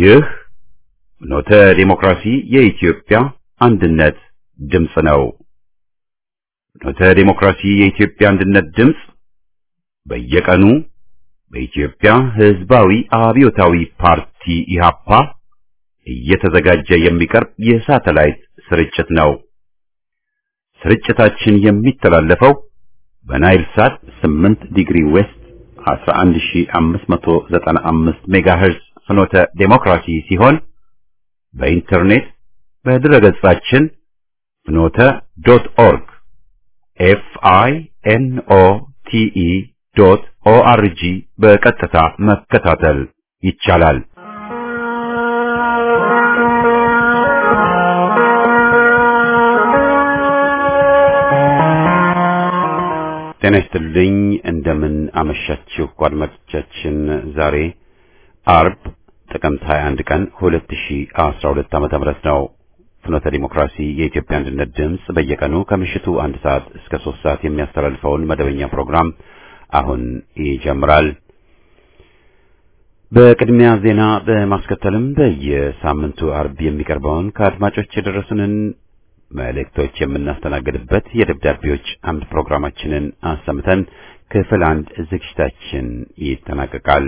ይህ ኖተ ዲሞክራሲ የኢትዮጵያ አንድነት ድምፅ ነው። ኖተ ዲሞክራሲ የኢትዮጵያ አንድነት ድምፅ በየቀኑ በኢትዮጵያ ሕዝባዊ አብዮታዊ ፓርቲ ኢህአፓ እየተዘጋጀ የሚቀርብ የሳተላይት ስርጭት ነው። ስርጭታችን የሚተላለፈው በናይል ሳት 8 ዲግሪ ዌስት 11595 ሜጋሄርዝ ፍኖተ ዴሞክራሲ ሲሆን በኢንተርኔት በድረገጻችን ፍኖተ ዶት ኦርግ ኤፍ አይ ኤን ኦ ቲ ኢ ዶት ኦ አር ጂ በቀጥታ መከታተል ይቻላል። ጤና ይስጥልኝ። እንደምን አመሻችሁ አድማጮቻችን። ዛሬ አርብ ጥቅምት 21 ቀን 2012 ዓመተ ምህረት ነው። ፍኖተ ዲሞክራሲ የኢትዮጵያ አንድነት ድምፅ በየቀኑ ከምሽቱ አንድ ሰዓት እስከ ሶስት ሰዓት የሚያስተላልፈውን መደበኛ ፕሮግራም አሁን ይጀምራል። በቅድሚያ ዜና በማስከተልም በየሳምንቱ አርብ የሚቀርበውን ከአድማጮች የደረሱንን መልእክቶች የምናስተናግድበት የደብዳቤዎች አምድ ፕሮግራማችንን አሰምተን ክፍል አንድ ዝግጅታችን ይጠናቀቃል።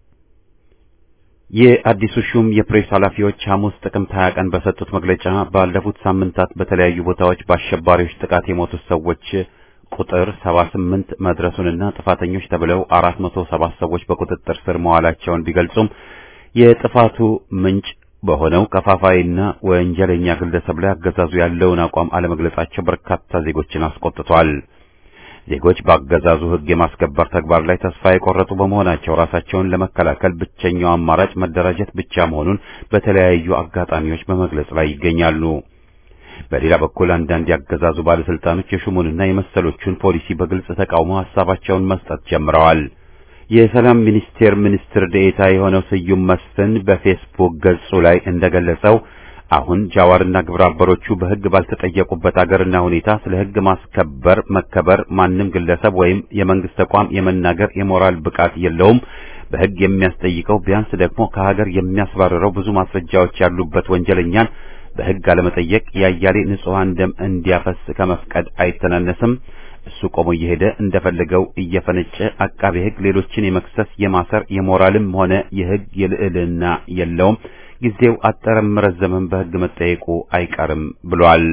የአዲሱ ሹም የፕሬስ ኃላፊዎች ሐሙስ ጥቅምት 20 ቀን በሰጡት መግለጫ ባለፉት ሳምንታት በተለያዩ ቦታዎች በአሸባሪዎች ጥቃት የሞቱት ሰዎች ቁጥር 78 መድረሱንና ጥፋተኞች ተብለው 407 ሰዎች በቁጥጥር ስር መዋላቸውን ቢገልጹም የጥፋቱ ምንጭ በሆነው ከፋፋይና ወንጀለኛ ግለሰብ ላይ አገዛዙ ያለውን አቋም አለመግለጻቸው በርካታ ዜጎችን አስቆጥቷል። ዜጎች በአገዛዙ ሕግ የማስከበር ተግባር ላይ ተስፋ የቆረጡ በመሆናቸው ራሳቸውን ለመከላከል ብቸኛው አማራጭ መደራጀት ብቻ መሆኑን በተለያዩ አጋጣሚዎች በመግለጽ ላይ ይገኛሉ። በሌላ በኩል አንዳንድ ያገዛዙ ባለስልጣኖች የሹሙንና የመሰሎቹን ፖሊሲ በግልጽ ተቃውሞ ሀሳባቸውን መስጠት ጀምረዋል። የሰላም ሚኒስቴር ሚኒስትር ዴኤታ የሆነው ስዩም መስፍን በፌስቡክ ገጹ ላይ እንደገለጸው አሁን ጃዋርና ግብረ አበሮቹ በሕግ ባልተጠየቁበት አገርና ሁኔታ ስለ ሕግ ማስከበር መከበር ማንም ግለሰብ ወይም የመንግስት ተቋም የመናገር የሞራል ብቃት የለውም። በሕግ የሚያስጠይቀው ቢያንስ ደግሞ ከሀገር የሚያስባርረው ብዙ ማስረጃዎች ያሉበት ወንጀለኛን በሕግ አለመጠየቅ ያያሌ ንጹሐን ደም እንዲያፈስ ከመፍቀድ አይተናነስም። እሱ ቆሞ እየሄደ እንደፈለገው እየፈነጨ አቃቤ ሕግ ሌሎችን የመክሰስ የማሰር የሞራልም ሆነ የሕግ የልዕልና የለውም። ጊዜው አጠረም ረዘመም በሕግ መጠየቁ አይቀርም ብሏል።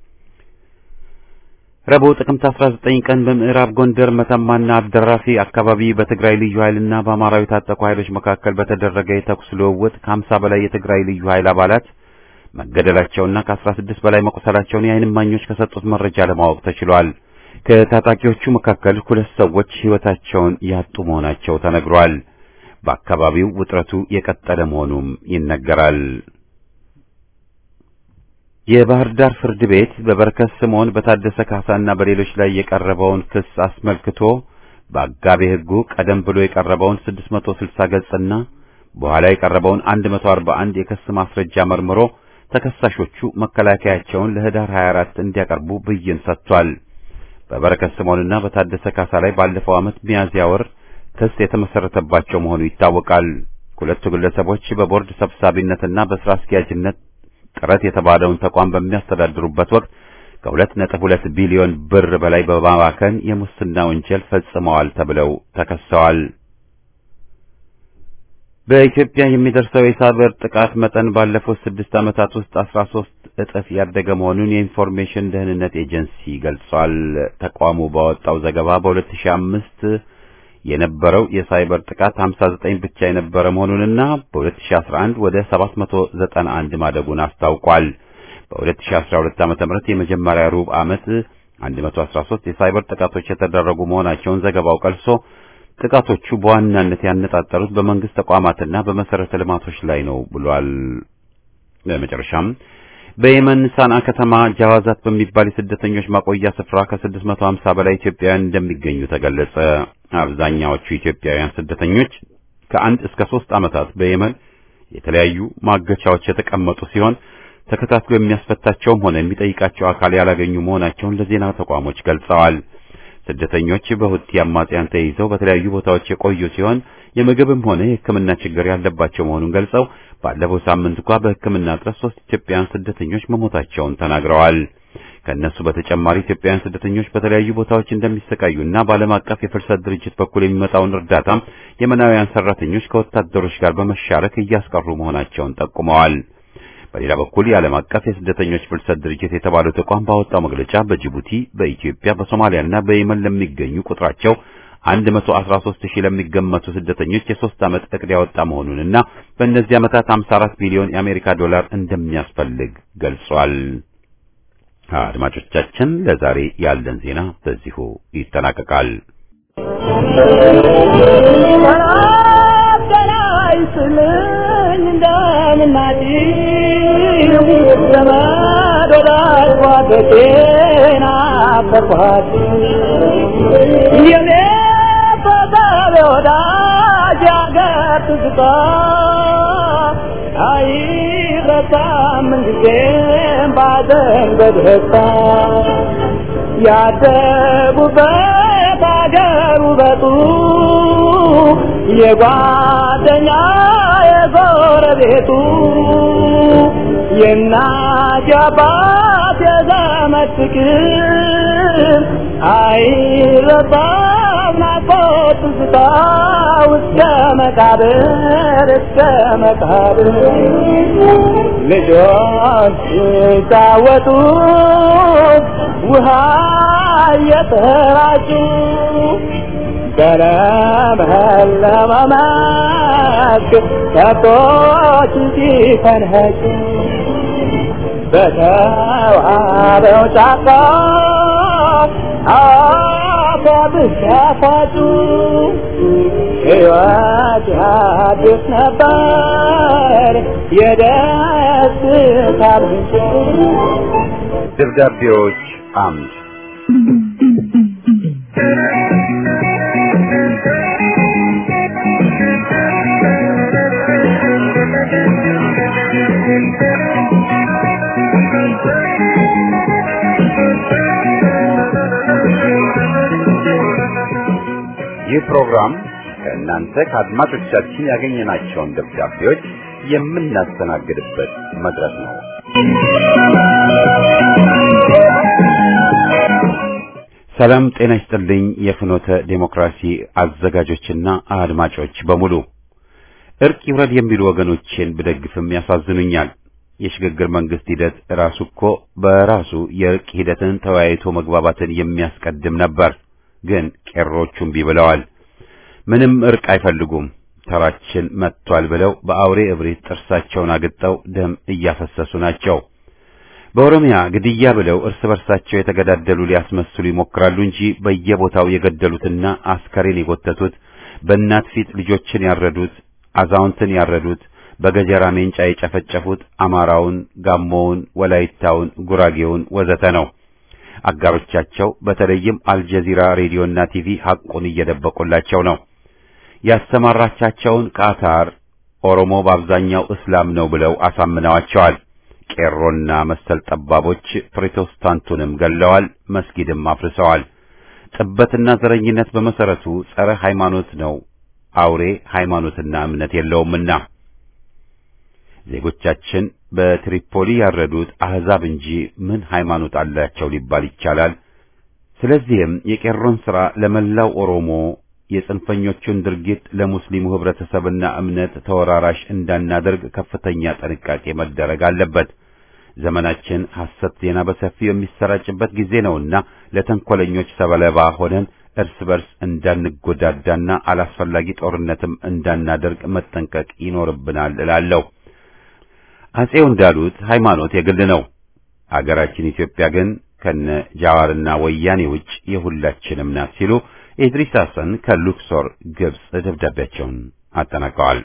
ረቡዕ ጥቅምት 19 ቀን በምዕራብ ጎንደር መተማና አብደራፊ አካባቢ በትግራይ ልዩ ኃይልና በአማራዊ ታጠቁ ኃይሎች መካከል በተደረገ የተኩስ ልውውጥ ከ50 በላይ የትግራይ ልዩ ኃይል አባላት መገደላቸውና ከ16 በላይ መቁሰላቸውን የዓይን እማኞች ከሰጡት መረጃ ለማወቅ ተችሏል። ከታጣቂዎቹ መካከል ሁለት ሰዎች ሕይወታቸውን ያጡ መሆናቸው ተነግሯል። በአካባቢው ውጥረቱ የቀጠለ መሆኑም ይነገራል። የባህር ዳር ፍርድ ቤት በበረከት ስምዖን በታደሰ ካሳና በሌሎች ላይ የቀረበውን ክስ አስመልክቶ በአጋቤ ሕጉ ቀደም ብሎ የቀረበውን 660 ገጽና በኋላ የቀረበውን 141 የክስ ማስረጃ መርምሮ ተከሳሾቹ መከላከያቸውን ለህዳር 24 እንዲያቀርቡ ብይን ሰጥቷል። በበረከት ስምዖንና በታደሰ ካሳ ላይ ባለፈው ዓመት ሚያዝያ ወር ክስ የተመሰረተባቸው መሆኑ ይታወቃል። ሁለቱ ግለሰቦች በቦርድ ሰብሳቢነትና በስራ አስኪያጅነት ጥረት የተባለውን ተቋም በሚያስተዳድሩበት ወቅት ከሁለት ነጥብ ሁለት ቢሊዮን ብር በላይ በማባከን የሙስና ወንጀል ፈጽመዋል ተብለው ተከሰዋል። በኢትዮጵያ የሚደርሰው የሳይበር ጥቃት መጠን ባለፉት ስድስት ዓመታት ውስጥ አስራ ሶስት እጥፍ ያደገ መሆኑን የኢንፎርሜሽን ደህንነት ኤጀንሲ ገልጿል። ተቋሙ ባወጣው ዘገባ በ2005 የነበረው የሳይበር ጥቃት 59 ብቻ የነበረ መሆኑንና በ2011 ወደ 791 ማደጉን አስታውቋል። በ2012 ዓ.ም የመጀመሪያ ሩብ ዓመት 113 የሳይበር ጥቃቶች የተደረጉ መሆናቸውን ዘገባው ቀልሶ ጥቃቶቹ በዋናነት ያነጣጠሩት በመንግስት ተቋማትና በመሰረተ ልማቶች ላይ ነው ብሏል። በመጨረሻም በየመን ሳንዓ ከተማ ጃዋዛት በሚባል የስደተኞች ማቆያ ስፍራ ከ650 በላይ ኢትዮጵያውያን እንደሚገኙ ተገለጸ። አብዛኛዎቹ ኢትዮጵያውያን ስደተኞች ከአንድ እስከ ሶስት ዓመታት በየመን የተለያዩ ማገቻዎች የተቀመጡ ሲሆን ተከታትሎ የሚያስፈታቸውም ሆነ የሚጠይቃቸው አካል ያላገኙ መሆናቸውን ለዜና ተቋሞች ገልጸዋል። ስደተኞች በሁቲ አማጽያን ተይዘው በተለያዩ ቦታዎች የቆዩ ሲሆን የምግብም ሆነ የሕክምና ችግር ያለባቸው መሆኑን ገልጸው ባለፈው ሳምንት እንኳ በሕክምና እጥረት ሶስት ኢትዮጵያውያን ስደተኞች መሞታቸውን ተናግረዋል። ከእነሱ በተጨማሪ ኢትዮጵያውያን ስደተኞች በተለያዩ ቦታዎች እንደሚሰቃዩና በዓለም አቀፍ የፍልሰት ድርጅት በኩል የሚመጣውን እርዳታም የመናውያን ሰራተኞች ከወታደሮች ጋር በመሻረክ እያስቀሩ መሆናቸውን ጠቁመዋል። በሌላ በኩል የዓለም አቀፍ የስደተኞች ፍልሰት ድርጅት የተባለው ተቋም ባወጣው መግለጫ በጅቡቲ፣ በኢትዮጵያ፣ በሶማሊያና በየመን ለሚገኙ ቁጥራቸው 113 ሺህ ለሚገመቱ ስደተኞች የሶስት ዓመት እቅድ ያወጣ መሆኑንና በእነዚህ ዓመታት 54 ቢሊዮን የአሜሪካ ዶላር እንደሚያስፈልግ ገልጿል። አድማጮቻችን ለዛሬ ያለን ዜና በዚሁ ይጠናቀቃል። ያደጉበት አገር ውበቱ የጓደኛ የጎረቤቱ የእናት የአባት የዘመድ ፍቅር አይረሳም ናፍቆት ትዝታ እስከ መቃብር እስከ መቃብር ልጆች ሲጫወቱ ውሃ እየተራጩ በለመለመ መስክ ከብቶች ሲፈንኸጩ በተዋበው ጫካ አባብስ ያፋጩ ሕይወት ያድስ ነበር የደስታ ምንጭ ደብዳቤዎች አምድ ይህ ፕሮግራም ከእናንተ ከአድማጮቻችን ያገኘናቸውን ደብዳቤዎች የምናስተናግድበት መድረክ ነው። ሰላም ጤና ይስጥልኝ። የፍኖተ ዴሞክራሲ አዘጋጆችና አድማጮች በሙሉ እርቅ ይውረድ የሚሉ ወገኖቼን ብደግፍም ያሳዝኑኛል። የሽግግር መንግስት ሂደት ራሱ እኮ በራሱ የእርቅ ሂደትን ተወያይቶ መግባባትን የሚያስቀድም ነበር። ግን ቄሮቹ እምቢ ብለዋል። ምንም እርቅ አይፈልጉም። ተራችን መጥቷል ብለው በአውሬ እብሪት ጥርሳቸውን አግጠው ደም እያፈሰሱ ናቸው። በኦሮሚያ ግድያ ብለው እርስ በርሳቸው የተገዳደሉ ሊያስመስሉ ይሞክራሉ እንጂ በየቦታው የገደሉትና አስከሬን የጎተቱት፣ በእናት ፊት ልጆችን ያረዱት፣ አዛውንትን ያረዱት፣ በገጀራ ሜንጫ የጨፈጨፉት አማራውን፣ ጋሞውን፣ ወላይታውን፣ ጉራጌውን ወዘተ ነው። አጋሮቻቸው በተለይም አልጀዚራ ሬዲዮና ቲቪ ሐቁን እየደበቁላቸው ነው። ያሰማራቻቸውን ቃታር ኦሮሞ በአብዛኛው እስላም ነው ብለው አሳምነዋቸዋል። ቄሮና መሰል ጠባቦች ፕሮቴስታንቱንም ገለዋል፣ መስጊድም አፍርሰዋል። ጥበትና ዘረኝነት በመሰረቱ ጸረ ሃይማኖት ነው። አውሬ ሃይማኖትና እምነት የለውምና ዜጎቻችን በትሪፖሊ ያረዱት አህዛብ እንጂ ምን ሃይማኖት አላቸው ሊባል ይቻላል? ስለዚህም የቄሮን ሥራ ለመላው ኦሮሞ የጽንፈኞቹን ድርጊት ለሙስሊሙ ህብረተሰብና እምነት ተወራራሽ እንዳናደርግ ከፍተኛ ጥንቃቄ መደረግ አለበት። ዘመናችን ሐሰት ዜና በሰፊው የሚሰራጭበት ጊዜ ነውና ለተንኮለኞች ሰለባ ሆነን እርስ በርስ እንዳንጎዳዳና አላስፈላጊ ጦርነትም እንዳናደርግ መጠንቀቅ ይኖርብናል እላለሁ። አጼው እንዳሉት ሃይማኖት የግል ነው። አገራችን ኢትዮጵያ ግን ከነ ጃዋርና ወያኔ ውጭ የሁላችንም ናት ሲሉ ኢድሪስ ሐሰን ከሉክሶር ግብጽ ደብዳቤያቸውን አጠናቀዋል።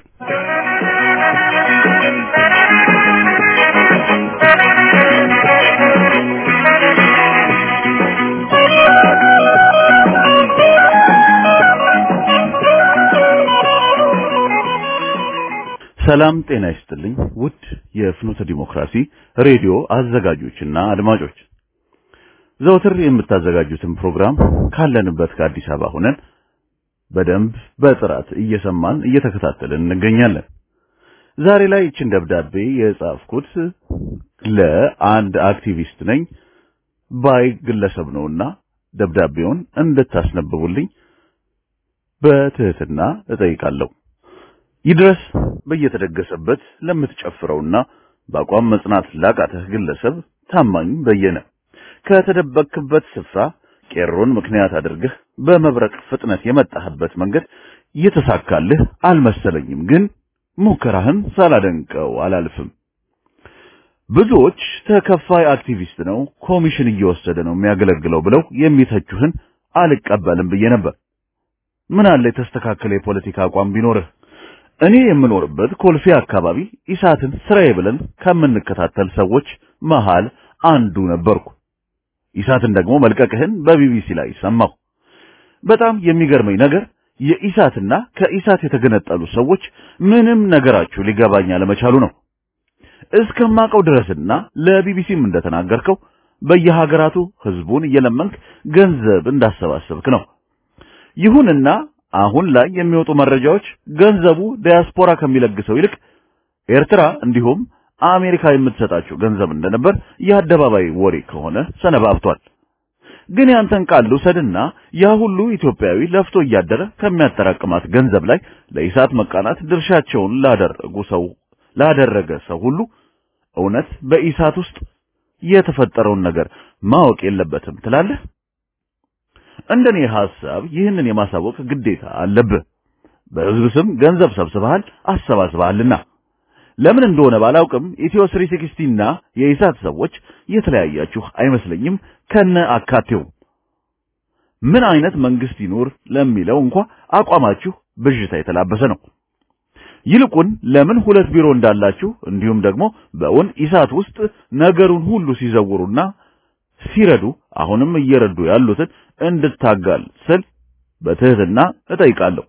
ሰላም ጤና ይስጥልኝ። ውድ የፍኖተ ዲሞክራሲ ሬዲዮ አዘጋጆችና አድማጮች ዘወትር የምታዘጋጁትን ፕሮግራም ካለንበት ከአዲስ አበባ ሆነን በደንብ በጥራት እየሰማን እየተከታተልን እንገኛለን። ዛሬ ላይ ይችን ደብዳቤ የጻፍኩት ለአንድ አክቲቪስት ነኝ ባይ ግለሰብ ነውና ደብዳቤውን እንድታስነብቡልኝ በትህትና እጠይቃለሁ። ይድረስ በየተደገሰበት ለምትጨፍረውና በአቋም መጽናት ላቃተህ ግለሰብ ታማኝ በየነ ከተደበቅክበት ስፍራ ቄሮን ምክንያት አድርገህ በመብረቅ ፍጥነት የመጣህበት መንገድ የተሳካልህ አልመሰለኝም፣ ግን ሙከራህን ሳላደንቀው አላልፍም። ብዙዎች ተከፋይ አክቲቪስት ነው፣ ኮሚሽን እየወሰደ ነው የሚያገለግለው ብለው የሚተቹህን አልቀበልም ብዬ ነበር። ምን አለ የተስተካከለ የፖለቲካ አቋም ቢኖርህ። እኔ የምኖርበት ኮልፌ አካባቢ ኢሳትን ስራዬ ብለን ከምንከታተል ሰዎች መሃል አንዱ ነበርኩ። ኢሳትን ደግሞ መልቀቅህን በቢቢሲ ላይ ሰማሁ። በጣም የሚገርመኝ ነገር የኢሳትና ከኢሳት የተገነጠሉ ሰዎች ምንም ነገራችሁ ሊገባኝ አለመቻሉ ነው። እስከማቀው ድረስና ለቢቢሲም እንደተናገርከው በየሀገራቱ ህዝቡን እየለመንክ ገንዘብ እንዳሰባሰብክ ነው። ይሁንና አሁን ላይ የሚወጡ መረጃዎች ገንዘቡ ዲያስፖራ ከሚለግሰው ይልቅ ኤርትራ እንዲሁም አሜሪካ የምትሰጣቸው ገንዘብ እንደነበር የአደባባይ ወሬ ከሆነ ሰነባብቷል። ግን ያንተን ቃል ልውሰድና ያ ሁሉ ኢትዮጵያዊ ለፍቶ እያደረ ከሚያጠራቅማት ገንዘብ ላይ ለኢሳት መቃናት ድርሻቸውን ላደረጉ ሰው ላደረገ ሰው ሁሉ እውነት በኢሳት ውስጥ የተፈጠረውን ነገር ማወቅ የለበትም ትላለህ? እንደኔ ሐሳብ ይህንን የማሳወቅ ግዴታ አለብህ። በህዝብ ስም ገንዘብ ሰብስበሃል፣ አሰባስበሃልና ለምን እንደሆነ ባላውቅም ኢትዮ 360 እና የኢሳት ሰዎች የተለያያችሁ አይመስለኝም ከነ አካቴው። ምን አይነት መንግስት ይኖር ለሚለው እንኳ አቋማችሁ ብዥታ የተላበሰ ነው። ይልቁን ለምን ሁለት ቢሮ እንዳላችሁ እንዲሁም ደግሞ በእውን ኢሳት ውስጥ ነገሩን ሁሉ ሲዘውሩና ሲረዱ አሁንም እየረዱ ያሉትን እንድታጋል ስል በትህትና እጠይቃለሁ።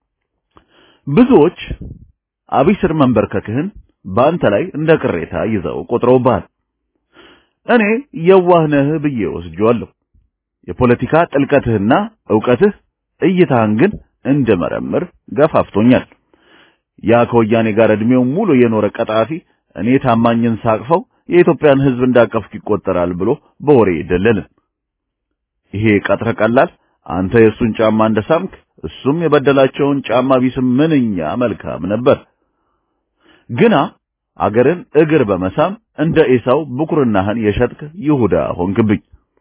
ብዙዎች አብይ ስር መንበርከክህን በአንተ ላይ እንደ ቅሬታ ይዘው ቆጥረውብሃል። እኔ የዋህ ነህ ብዬ ወስጄዋለሁ። የፖለቲካ ጥልቀትህና ዕውቀትህ እይታህን ግን እንድመረምር ገፋፍቶኛል። ያ ከወያኔ ጋር ዕድሜው ሙሉ የኖረ ቀጣፊ እኔ ታማኝን ሳቅፈው የኢትዮጵያን ሕዝብ እንዳቀፍክ ይቆጠራል ብሎ በወሬ ደለልን። ይሄ ቀጥረ ቀላል አንተ የእሱን ጫማ እንደሳምክ እሱም የበደላቸውን ጫማ ቢስም ምንኛ መልካም ነበር። ግና አገርን እግር በመሳም እንደ ኤሳው ብኩርናህን የሸጥክ ይሁዳ ሆንክብኝ።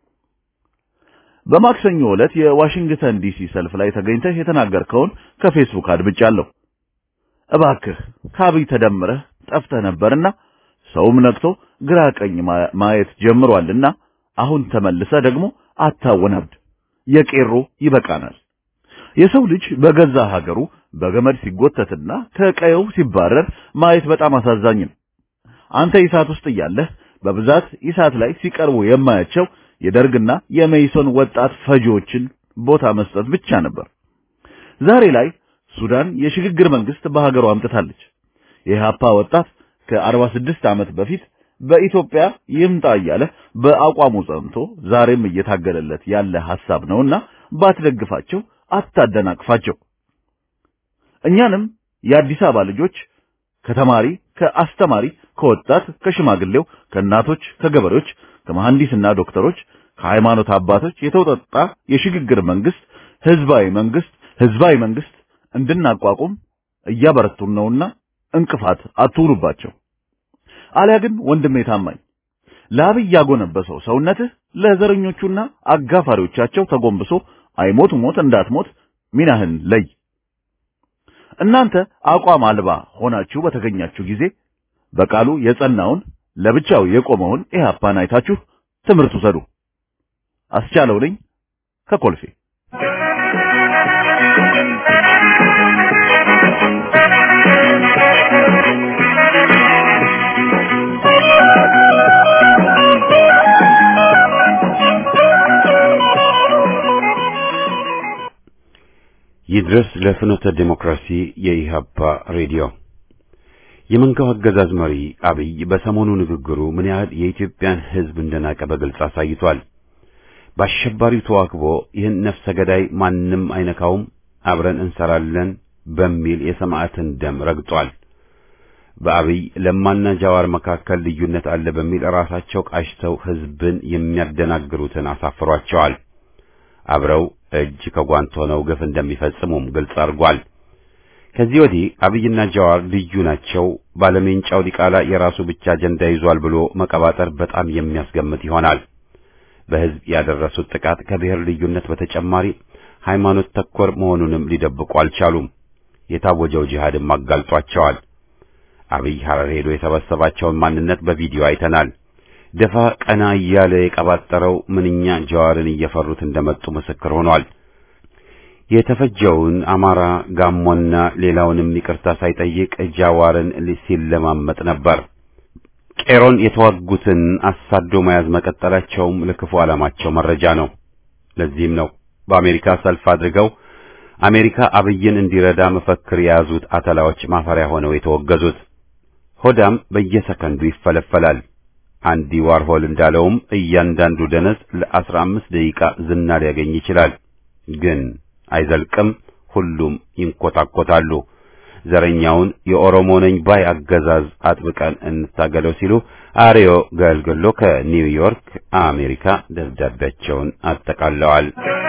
በማክሰኞ ዕለት የዋሽንግተን ዲሲ ሰልፍ ላይ ተገኝተህ የተናገርከውን ከፌስቡክ አድብጫለሁ። እባክህ ከአብይ ተደምረህ ጠፍተህ ነበርና ሰውም ነቅቶ ግራ ቀኝ ማየት ጀምሯልና አሁን ተመልሰ ደግሞ አታወናብድ። የቄሮ ይበቃናል። የሰው ልጅ በገዛ ሀገሩ በገመድ ሲጎተትና ከቀየው ሲባረር ማየት በጣም አሳዛኝ ነው። አንተ ኢሳት ውስጥ እያለህ በብዛት ኢሳት ላይ ሲቀርቡ የማያቸው የደርግና የመይሶን ወጣት ፈጂዎችን ቦታ መስጠት ብቻ ነበር። ዛሬ ላይ ሱዳን የሽግግር መንግስት በሀገሯ አምጥታለች። የኢህአፓ ወጣት ከ46 ዓመት በፊት በኢትዮጵያ ይምጣ እያለ በአቋሙ ጸንቶ ዛሬም እየታገለለት ያለ ሐሳብ ነውና ባትደግፋቸው፣ አታደናቅፋቸው። እኛንም የአዲስ አበባ ልጆች ከተማሪ፣ ከአስተማሪ፣ ከወጣት፣ ከሽማግሌው፣ ከእናቶች፣ ከገበሬዎች፣ ከመሐንዲስና ዶክተሮች፣ ከሃይማኖት አባቶች የተውጣጣ የሽግግር መንግስት ህዝባዊ መንግስት ህዝባዊ መንግስት እንድናቋቁም እያበረቱን ነውና እንቅፋት አትሁኑባቸው። አሊያ ግን ወንድሜ ታማኝ ለአብይ ያጎነበሰው ሰውነትህ ለዘረኞቹና አጋፋሪዎቻቸው ተጎንብሶ አይሞት ሞት እንዳትሞት ሚናህን ለይ። እናንተ አቋም አልባ ሆናችሁ በተገኛችሁ ጊዜ በቃሉ የጸናውን ለብቻው የቆመውን ኢህአፓን አይታችሁ ትምህርት ውሰዱ። አስቻለው ነኝ ከኮልፌ። ይድረስ ለፍኖተ ዴሞክራሲ የኢህአፓ ሬዲዮ። የመንጋው አገዛዝ መሪ አብይ በሰሞኑ ንግግሩ ምን ያህል የኢትዮጵያን ሕዝብ እንደናቀ በግልጽ አሳይቷል። በአሸባሪው ተዋክቦ ይህን ነፍሰ ገዳይ ማንም አይነካውም፣ አብረን እንሰራለን በሚል የሰማዕትን ደም ረግጧል። በአብይ ለማና ጃዋር መካከል ልዩነት አለ በሚል ራሳቸው ቃሽተው ህዝብን የሚያደናግሩትን አሳፍሯቸዋል። አብረው እጅ ከጓንት ሆነው ግፍ እንደሚፈጽሙም ግልጽ አድርጓል። ከዚህ ወዲህ አብይና ጃዋር ልዩ ናቸው፣ ባለሜንጫው ዲቃላ የራሱ ብቻ አጀንዳ ይዟል ብሎ መቀባጠር በጣም የሚያስገምት ይሆናል። በህዝብ ያደረሱት ጥቃት ከብሔር ልዩነት በተጨማሪ ሃይማኖት ተኮር መሆኑንም ሊደብቁ አልቻሉም። የታወጀው ጂሃድም አጋልጧቸዋል። አብይ ሐረር ሄዶ የሰበሰባቸውን ማንነት በቪዲዮ አይተናል። ደፋ ቀና እያለ የቀባጠረው ምንኛ ጃዋርን እየፈሩት እንደመጡ ምስክር ሆኗል። የተፈጀውን አማራ ጋሞና ሌላውንም ይቅርታ ሳይጠይቅ ጃዋርን ሲለማመጥ ነበር። ቄሮን የተዋጉትን አሳዶ መያዝ መቀጠላቸውም ለክፉ ዓላማቸው መረጃ ነው። ለዚህም ነው በአሜሪካ ሰልፍ አድርገው አሜሪካ አብይን እንዲረዳ መፈክር የያዙት አተላዎች ማፈሪያ ሆነው የተወገዙት። ሆዳም በየሰከንዱ ይፈለፈላል። አንዲ ዋርሆል እንዳለውም እያንዳንዱ ደነዝ ለአስራ አምስት ደቂቃ ዝና ሊያገኝ ይችላል፣ ግን አይዘልቅም። ሁሉም ይንኮታኮታሉ። ዘረኛውን የኦሮሞ ነኝ ባይ አገዛዝ አጥብቀን እንታገለው ሲሉ አሪዮ ገልገሎ ከኒውዮርክ አሜሪካ ደብዳቤያቸውን አጠቃለዋል።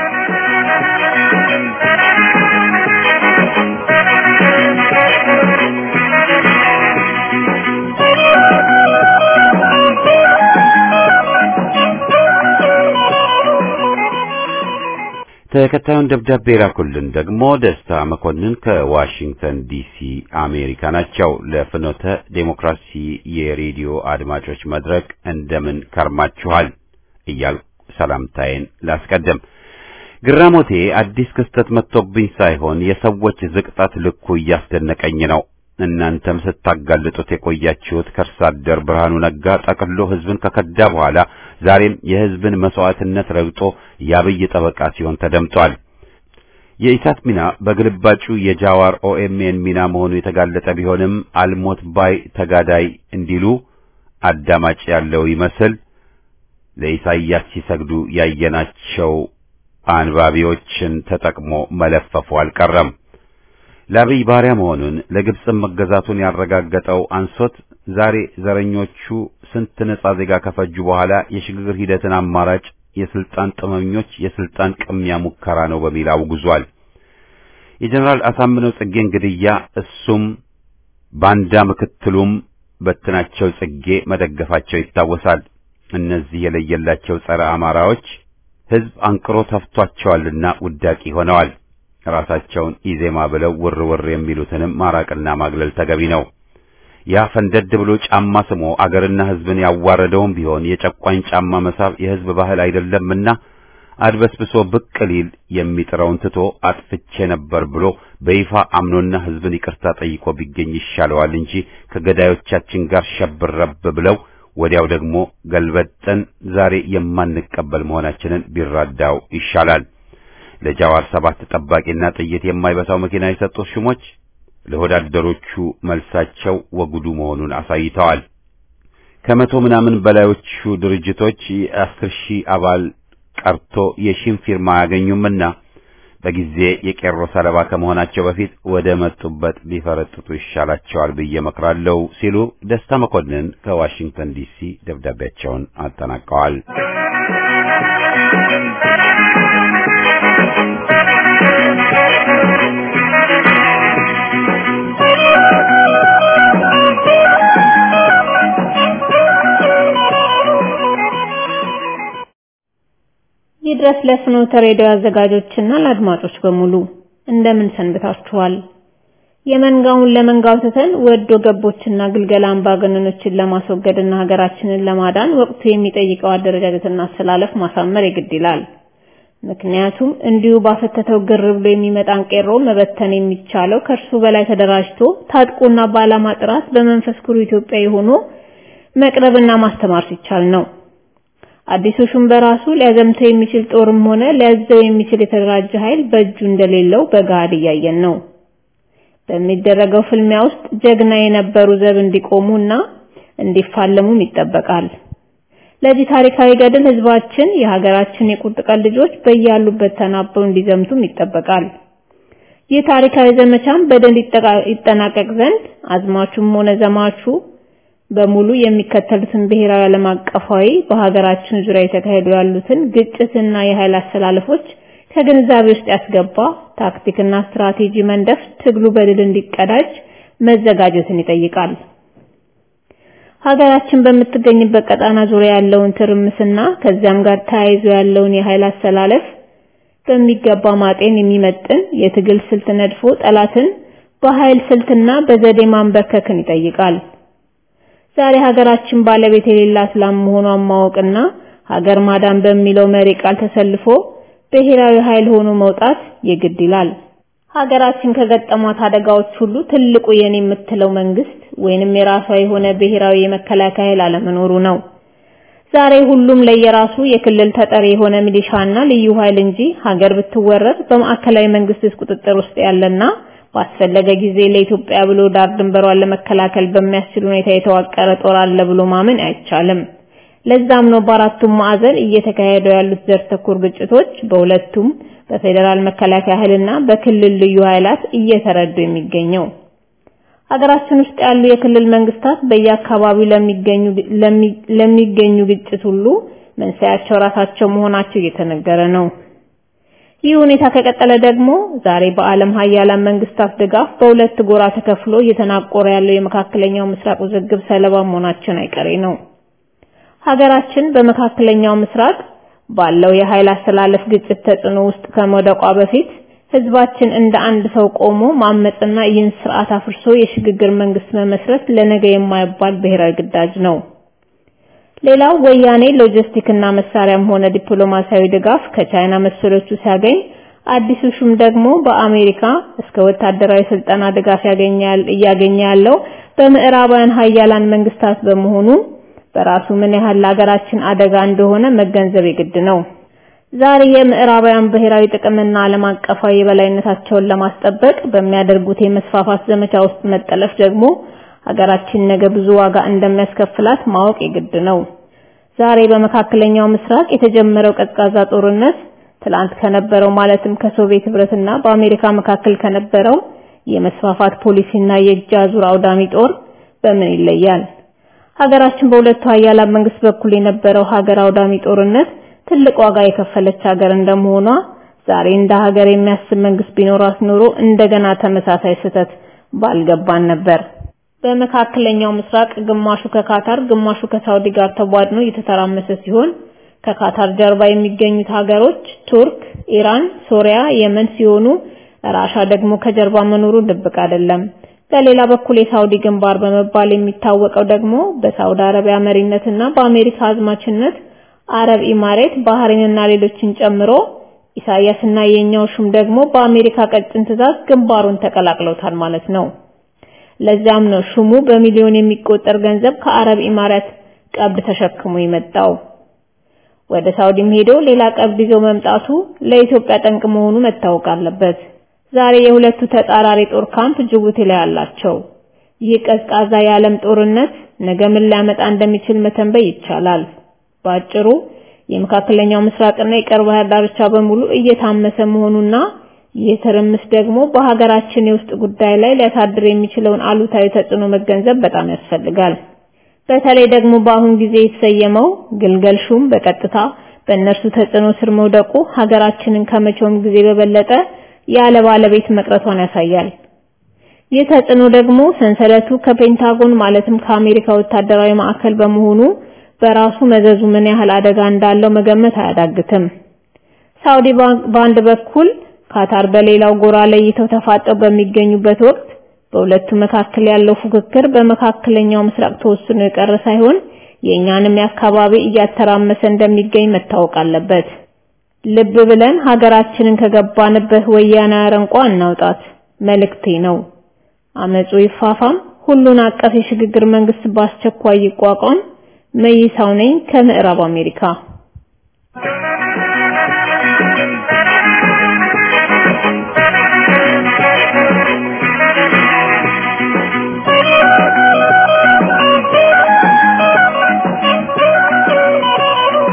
ተከታዩን ደብዳቤ ላኩልን ደግሞ ደስታ መኮንን ከዋሽንግተን ዲሲ አሜሪካ ናቸው። ለፍኖተ ዴሞክራሲ የሬዲዮ አድማጮች መድረክ እንደምን ከርማችኋል እያልኩ ሰላምታዬን ላስቀድም። ግራሞቴ አዲስ ክስተት መጥቶብኝ ሳይሆን የሰዎች ዝቅጠት ልኩ እያስደነቀኝ ነው። እናንተም ስታጋልጡት የቆያችሁት ከርሳ አደር ብርሃኑ ነጋ ጠቅሎ ሕዝብን ከከዳ በኋላ ዛሬም የሕዝብን መስዋዕትነት ረግጦ የአብይ ጠበቃ ሲሆን ተደምጧል። የኢሳት ሚና በግልባጩ የጃዋር ኦኤምኤን ሚና መሆኑ የተጋለጠ ቢሆንም አልሞት ባይ ተጋዳይ እንዲሉ አዳማጭ ያለው ይመስል ለኢሳይያስ ሲሰግዱ ያየናቸው አንባቢዎችን ተጠቅሞ መለፈፉ አልቀረም። ለአብይ ባሪያ መሆኑን ለግብፅም መገዛቱን ያረጋገጠው አንሶት ዛሬ ዘረኞቹ ስንት ነጻ ዜጋ ከፈጁ በኋላ የሽግግር ሂደትን አማራጭ የስልጣን ጥመኞች የስልጣን ቅሚያ ሙከራ ነው በሚል አውግዟል። የጀነራል አሳምነው ጽጌን ግድያ እሱም ባንዳ ምክትሉም በትናቸው ጽጌ መደገፋቸው ይታወሳል። እነዚህ የለየላቸው ጸረ አማራዎች ሕዝብ አንቅሮ ተፍቷቸዋልና ውዳቂ ሆነዋል። ራሳቸውን ኢዜማ ብለው ውር ውር የሚሉትንም ማራቅና ማግለል ተገቢ ነው። ያ ፈንደድ ብሎ ጫማ ስሞ አገርና ሕዝብን ያዋረደውም ቢሆን የጨቋኝ ጫማ መሳብ የሕዝብ ባህል አይደለምና አድበስብሶ ብቅ ሊል የሚጥረውን ትቶ አጥፍቼ ነበር ብሎ በይፋ አምኖና ሕዝብን ይቅርታ ጠይቆ ቢገኝ ይሻለዋል እንጂ ከገዳዮቻችን ጋር ሸብረብ ብለው ወዲያው ደግሞ ገልበጠን ዛሬ የማንቀበል መሆናችንን ቢራዳው ይሻላል። ለጃዋር ሰባት ጠባቂና ጥይት የማይበሳው መኪና የሰጡት ሹሞች ለወዳደሮቹ መልሳቸው ወጉዱ መሆኑን አሳይተዋል። ከመቶ ምናምን በላዮቹ ድርጅቶች የአስር ሺህ አባል ቀርቶ የሺን ፊርማ አያገኙምና በጊዜ የቄሮ ሰለባ ከመሆናቸው በፊት ወደ መጡበት ቢፈረጥጡ ይሻላቸዋል ብዬ መክራለሁ ሲሉ ደስታ መኮንን ከዋሽንግተን ዲሲ ደብዳቤያቸውን አጠናቀዋል። ይድረስ ለፍኖተ ሬዲዮ አዘጋጆችና ለአድማጮች በሙሉ እንደምን ሰንብታችኋል? የመንጋውን ለመንጋው ትተን ወዶ ገቦችና ግልገላ አምባገነኖችን ለማስወገድና ሀገራችንን ለማዳን ወቅቱ የሚጠይቀው አደረጃጀትና አሰላለፍ ማሳመር የግድ ይላል። ምክንያቱም እንዲሁ ባፈተተው ግር ብሎ የሚመጣን ቄሮ መበተን የሚቻለው ከእርሱ በላይ ተደራጅቶ ታጥቆና በዓላማ ጥራት በመንፈስ ኩሩ ኢትዮጵያዊ ሆኖ መቅረብና ማስተማር ሲቻል ነው። አዲሱ ሹም በራሱ ሊያዘምተው የሚችል ጦርም ሆነ ሊያዘው የሚችል የተደራጀ ኃይል በእጁ እንደሌለው በጋድ እያየን ነው። በሚደረገው ፍልሚያ ውስጥ ጀግና የነበሩ ዘብ እንዲቆሙና እንዲፋለሙም ይጠበቃል። ለዚህ ታሪካዊ ገድል ህዝባችን የሀገራችን የቁርጥ ቀን ልጆች በያሉበት ተናበው እንዲዘምቱም ይጠበቃል። ይህ ታሪካዊ ዘመቻም በድል ይጠናቀቅ ዘንድ አዝማቹም ሆነ ዘማቹ በሙሉ የሚከተሉትን ብሔራዊ ዓለም አቀፋዊ በሀገራችን ዙሪያ የተካሄዱ ያሉትን ግጭትና የኃይል አሰላለፎች ከግንዛቤ ውስጥ ያስገባ ታክቲክና ስትራቴጂ መንደፍ ትግሉ በድል እንዲቀዳጅ መዘጋጀትን ይጠይቃል። ሀገራችን በምትገኝበት ቀጣና ዙሪያ ያለውን ትርምስና ከዚያም ጋር ተያይዞ ያለውን የኃይል አሰላለፍ በሚገባ ማጤን የሚመጥን የትግል ስልት ነድፎ ጠላትን በኃይል ስልትና በዘዴ ማንበርከክን ይጠይቃል። ዛሬ ሀገራችን ባለቤት የሌላት ላም መሆኗን ማወቅና ሀገር ማዳን በሚለው መሪ ቃል ተሰልፎ ብሔራዊ ኃይል ሆኖ መውጣት የግድ ይላል። ሀገራችን ከገጠሟት አደጋዎች ሁሉ ትልቁ የኔ የምትለው መንግስት ወይንም የራሷ የሆነ ብሔራዊ የመከላከያ ኃይል አለመኖሩ ነው። ዛሬ ሁሉም ለየራሱ የክልል ተጠሪ የሆነ ሚሊሻና ልዩ ኃይል እንጂ ሀገር ብትወረር በማዕከላዊ መንግስት ቁጥጥር ውስጥ ያለና ባስፈለገ ጊዜ ለኢትዮጵያ ብሎ ዳር ድንበሯን ለመከላከል በሚያስችል ሁኔታ የተዋቀረ ጦር አለ ብሎ ማመን አይቻልም። ለዛም ነው በአራቱም ማዕዘን እየተካሄዱ ያሉት ዘር ተኮር ግጭቶች በሁለቱም በፌዴራል መከላከያ ኃይልና በክልል ልዩ ኃይላት እየተረዱ የሚገኘው። ሀገራችን ውስጥ ያሉ የክልል መንግስታት በየአካባቢው ለሚገኙ ለሚገኙ ግጭት ሁሉ መንስኤያቸው ራሳቸው መሆናቸው እየተነገረ ነው። ይህ ሁኔታ ከቀጠለ ደግሞ ዛሬ በዓለም ሀያላን መንግስታት ድጋፍ በሁለት ጎራ ተከፍሎ እየተናቆረ ያለው የመካከለኛው ምስራቅ ውዝግብ ሰለባ መሆናችን አይቀሬ ነው። ሀገራችን በመካከለኛው ምስራቅ ባለው የኃይል አስተላለፍ ግጭት ተጽዕኖ ውስጥ ከመውደቋ በፊት ህዝባችን እንደ አንድ ሰው ቆሞ ማመጽና ይህን ስርዓት አፍርሶ የሽግግር መንግስት መመስረት ለነገ የማይባል ብሔራዊ ግዳጅ ነው። ሌላው ወያኔ ሎጂስቲክ እና መሳሪያም ሆነ ዲፕሎማሲያዊ ድጋፍ ከቻይና መሰሎቹ ሲያገኝ አዲሱ ሹም ደግሞ በአሜሪካ እስከ ወታደራዊ ስልጠና ድጋፍ ያገኛል እያገኘ ያለው በምዕራባውያን ሀያላን መንግስታት በመሆኑ በራሱ ምን ያህል ለሀገራችን አደጋ እንደሆነ መገንዘብ የግድ ነው። ዛሬ የምዕራባውያን ብሔራዊ ጥቅምና ዓለም አቀፋዊ የበላይነታቸውን ለማስጠበቅ በሚያደርጉት የመስፋፋት ዘመቻ ውስጥ መጠለፍ ደግሞ ሀገራችን ነገ ብዙ ዋጋ እንደሚያስከፍላት ማወቅ የግድ ነው። ዛሬ በመካከለኛው ምስራቅ የተጀመረው ቀዝቃዛ ጦርነት ትላንት ከነበረው ማለትም ከሶቪየት ህብረትና በአሜሪካ መካከል ከነበረው የመስፋፋት ፖሊሲና የእጅ አዙር አውዳሚ ጦር በምን ይለያል? ሀገራችን በሁለቱ ሀያላን መንግስት በኩል የነበረው ሀገር አውዳሚ ጦርነት ትልቅ ዋጋ የከፈለች ሀገር እንደመሆኗ ዛሬ እንደ ሀገር የሚያስብ መንግስት ቢኖራት ኖሮ እንደገና ተመሳሳይ ስህተት ባልገባን ነበር። በመካከለኛው ምስራቅ ግማሹ ከካታር ግማሹ ከሳውዲ ጋር ተቧድኖ እየተተራመሰ ሲሆን ከካታር ጀርባ የሚገኙት ሀገሮች ቱርክ፣ ኢራን፣ ሶሪያ፣ የመን ሲሆኑ ራሻ ደግሞ ከጀርባ መኖሩ ድብቅ አይደለም። በሌላ በኩል የሳውዲ ግንባር በመባል የሚታወቀው ደግሞ በሳውዲ አረቢያ መሪነትና በአሜሪካ አዝማችነት አረብ ኢማሬት፣ ባህሬንና ሌሎችን ጨምሮ ኢሳያስና የኛው ሹም ደግሞ በአሜሪካ ቀጭን ትዕዛዝ ግንባሩን ተቀላቅለውታል ማለት ነው። ለዛም ነው ሹሙ በሚሊዮን የሚቆጠር ገንዘብ ከአረብ ኢማራት ቀብድ ተሸክሞ የመጣው። ወደ ሳውዲም ሄዶ ሌላ ቀብድ ይዞ መምጣቱ ለኢትዮጵያ ጠንቅ መሆኑ መታወቅ አለበት። ዛሬ የሁለቱ ተጻራሪ ጦር ካምፕ ጅቡቲ ላይ አላቸው። ይህ ቀዝቃዛ የዓለም ጦርነት ነገ ምን ሊያመጣ እንደሚችል መተንበይ ይቻላል። ባጭሩ የመካከለኛው ምስራቅና የቀይ ባህር ዳርቻ በሙሉ እየታመሰ መሆኑና ይህ ትርምስ ደግሞ በሀገራችን የውስጥ ጉዳይ ላይ ሊያሳድር የሚችለውን አሉታዊ ተጽዕኖ መገንዘብ በጣም ያስፈልጋል። በተለይ ደግሞ በአሁን ጊዜ የተሰየመው ግልገል ሹም በቀጥታ በእነርሱ ተጽዕኖ ስር መውደቁ ሀገራችንን ከመቼውም ጊዜ በበለጠ ያለ ባለቤት መቅረቷን ያሳያል። ይህ ተጽዕኖ ደግሞ ሰንሰለቱ ከፔንታጎን ማለትም ከአሜሪካ ወታደራዊ ማዕከል በመሆኑ በራሱ መዘዙ ምን ያህል አደጋ እንዳለው መገመት አያዳግትም። ሳውዲ በአንድ በኩል ካታር በሌላው ጎራ ለይተው ተፋጠው በሚገኙበት ወቅት በሁለቱ መካከል ያለው ፉክክር በመካከለኛው ምስራቅ ተወስኖ የቀረ ሳይሆን የእኛንም የአካባቢ እያተራመሰ እንደሚገኝ መታወቅ አለበት። ልብ ብለን ሀገራችንን ከገባንበት ወያኔ አረንቋ እናውጣት መልእክቴ ነው። አመጹ ይፋፋም፣ ሁሉን አቀፍ የሽግግር መንግስት በአስቸኳይ ይቋቋም። መይሳው ነኝ ከምዕራብ አሜሪካ።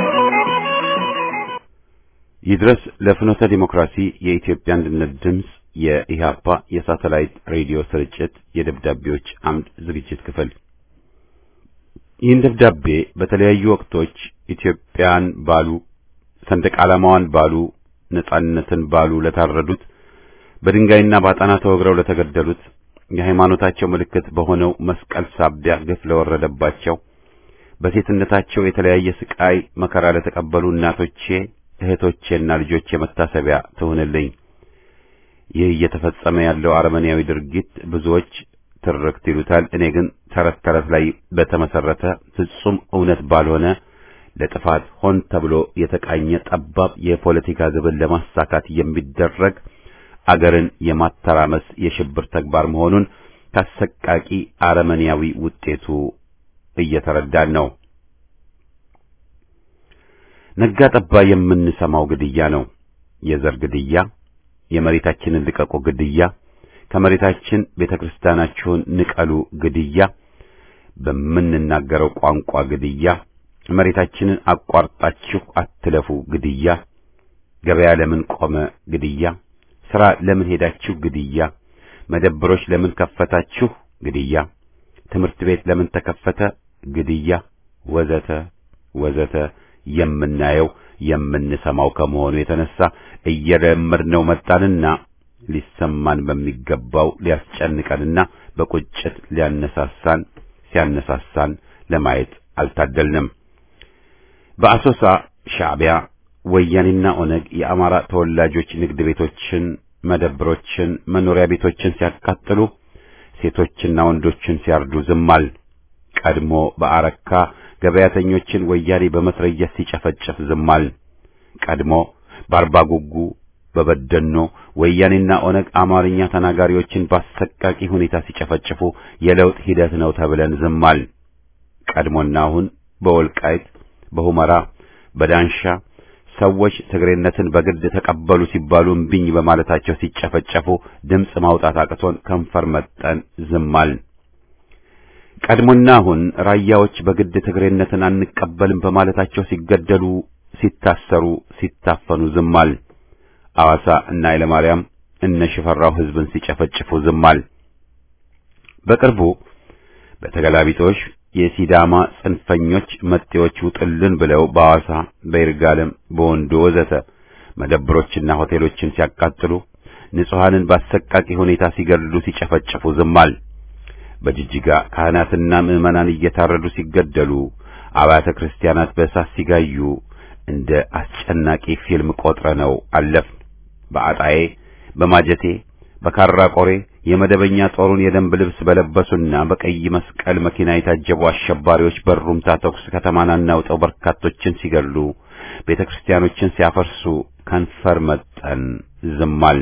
ይድረስ ለፍኖተ ዲሞክራሲ የኢትዮጵያ አንድነት ድምፅ የኢህአፓ የሳተላይት ሬዲዮ ስርጭት የደብዳቤዎች አምድ ዝግጅት ክፍል ይህን ደብዳቤ በተለያዩ ወቅቶች ኢትዮጵያን ባሉ ሰንደቅ ዓላማዋን ባሉ ነጻነትን ባሉ ለታረዱት በድንጋይና ባጣና ተወግረው ለተገደሉት የሃይማኖታቸው ምልክት በሆነው መስቀል ሳቢያ ግፍ ለወረደባቸው በሴትነታቸው የተለያየ ስቃይ መከራ ለተቀበሉ እናቶቼ እህቶቼና ልጆቼ መታሰቢያ ትሁንልኝ። ይህ እየተፈጸመ ያለው አረመኔያዊ ድርጊት ብዙዎች ትርክት ይሉታል። እኔ ግን ተረት ተረት ላይ በተመሰረተ ፍጹም እውነት ባልሆነ ለጥፋት ሆን ተብሎ የተቃኘ ጠባብ የፖለቲካ ግብን ለማሳካት የሚደረግ አገርን የማተራመስ የሽብር ተግባር መሆኑን ካሰቃቂ አረመኔያዊ ውጤቱ እየተረዳን ነው። ነጋ ጠባ የምንሰማው ግድያ ነው። የዘር ግድያ፣ የመሬታችንን ልቀቁ ግድያ፣ ከመሬታችን ቤተክርስቲያናችሁን ንቀሉ ግድያ፣ በምንናገረው ቋንቋ ግድያ፣ መሬታችንን አቋርጣችሁ አትለፉ ግድያ፣ ገበያ ለምን ቆመ ግድያ፣ ሥራ ለምን ሄዳችሁ ግድያ፣ መደብሮች ለምን ከፈታችሁ ግድያ፣ ትምህርት ቤት ለምን ተከፈተ ግድያ፣ ወዘተ ወዘተ የምናየው የምንሰማው ከመሆኑ የተነሳ እየለመድነው መጣንና ሊሰማን በሚገባው ሊያስጨንቀንና በቁጭት ሊያነሳሳን ሲያነሳሳን ለማየት አልታደልንም። በአሶሳ ሻዕቢያ፣ ወያኔና ኦነግ የአማራ ተወላጆች ንግድ ቤቶችን፣ መደብሮችን፣ መኖሪያ ቤቶችን ሲያቃጥሉ ሴቶችና ወንዶችን ሲያርዱ ዝማል። ቀድሞ በአረካ ገበያተኞችን ወያኔ በመትረየስ ሲጨፈጭፍ ዝማል። ቀድሞ በአርባ ጉጉ በበደኖ ወያኔና ኦነግ አማርኛ ተናጋሪዎችን በአሰቃቂ ሁኔታ ሲጨፈጭፉ የለውጥ ሂደት ነው ተብለን ዝማል። ቀድሞና አሁን በወልቃይት፣ በሁመራ፣ በዳንሻ ሰዎች ትግሬነትን በግድ ተቀበሉ ሲባሉ እምቢኝ በማለታቸው ሲጨፈጨፉ ድምፅ ማውጣት አቅቶን ከንፈር መጠን ዝማል። ቀድሞና አሁን ራያዎች በግድ ትግሬነትን አንቀበልም በማለታቸው ሲገደሉ፣ ሲታሰሩ፣ ሲታፈኑ ዝማል። አዋሳ እና ኃይለማርያም እነ ሽፈራው ሕዝብን ሲጨፈጭፉ ዝማል። በቅርቡ በተገላቢጦሽ የሲዳማ ጽንፈኞች መጤዎች ውጥልን ብለው በአዋሳ፣ በይርጋለም፣ በወንዶ ወዘተ መደብሮችና ሆቴሎችን ሲያቃጥሉ፣ ንጹሐንን በአሰቃቂ ሁኔታ ሲገድሉ፣ ሲጨፈጭፉ ዝማል። በጅጅጋ ካህናትና ምዕመናን እየታረዱ ሲገደሉ፣ አብያተ ክርስቲያናት በእሳት ሲጋዩ እንደ አስጨናቂ ፊልም ቆጥረነው አለፍን። በአጣዬ፣ በማጀቴ፣ በካራ ቆሬ የመደበኛ ጦሩን የደንብ ልብስ በለበሱና በቀይ መስቀል መኪና የታጀቡ አሸባሪዎች በሩምታ ተኩስ ከተማን አናውጠው በርካቶችን ሲገድሉ፣ ቤተ ክርስቲያኖችን ሲያፈርሱ ከንፈር መጠን ዝማል።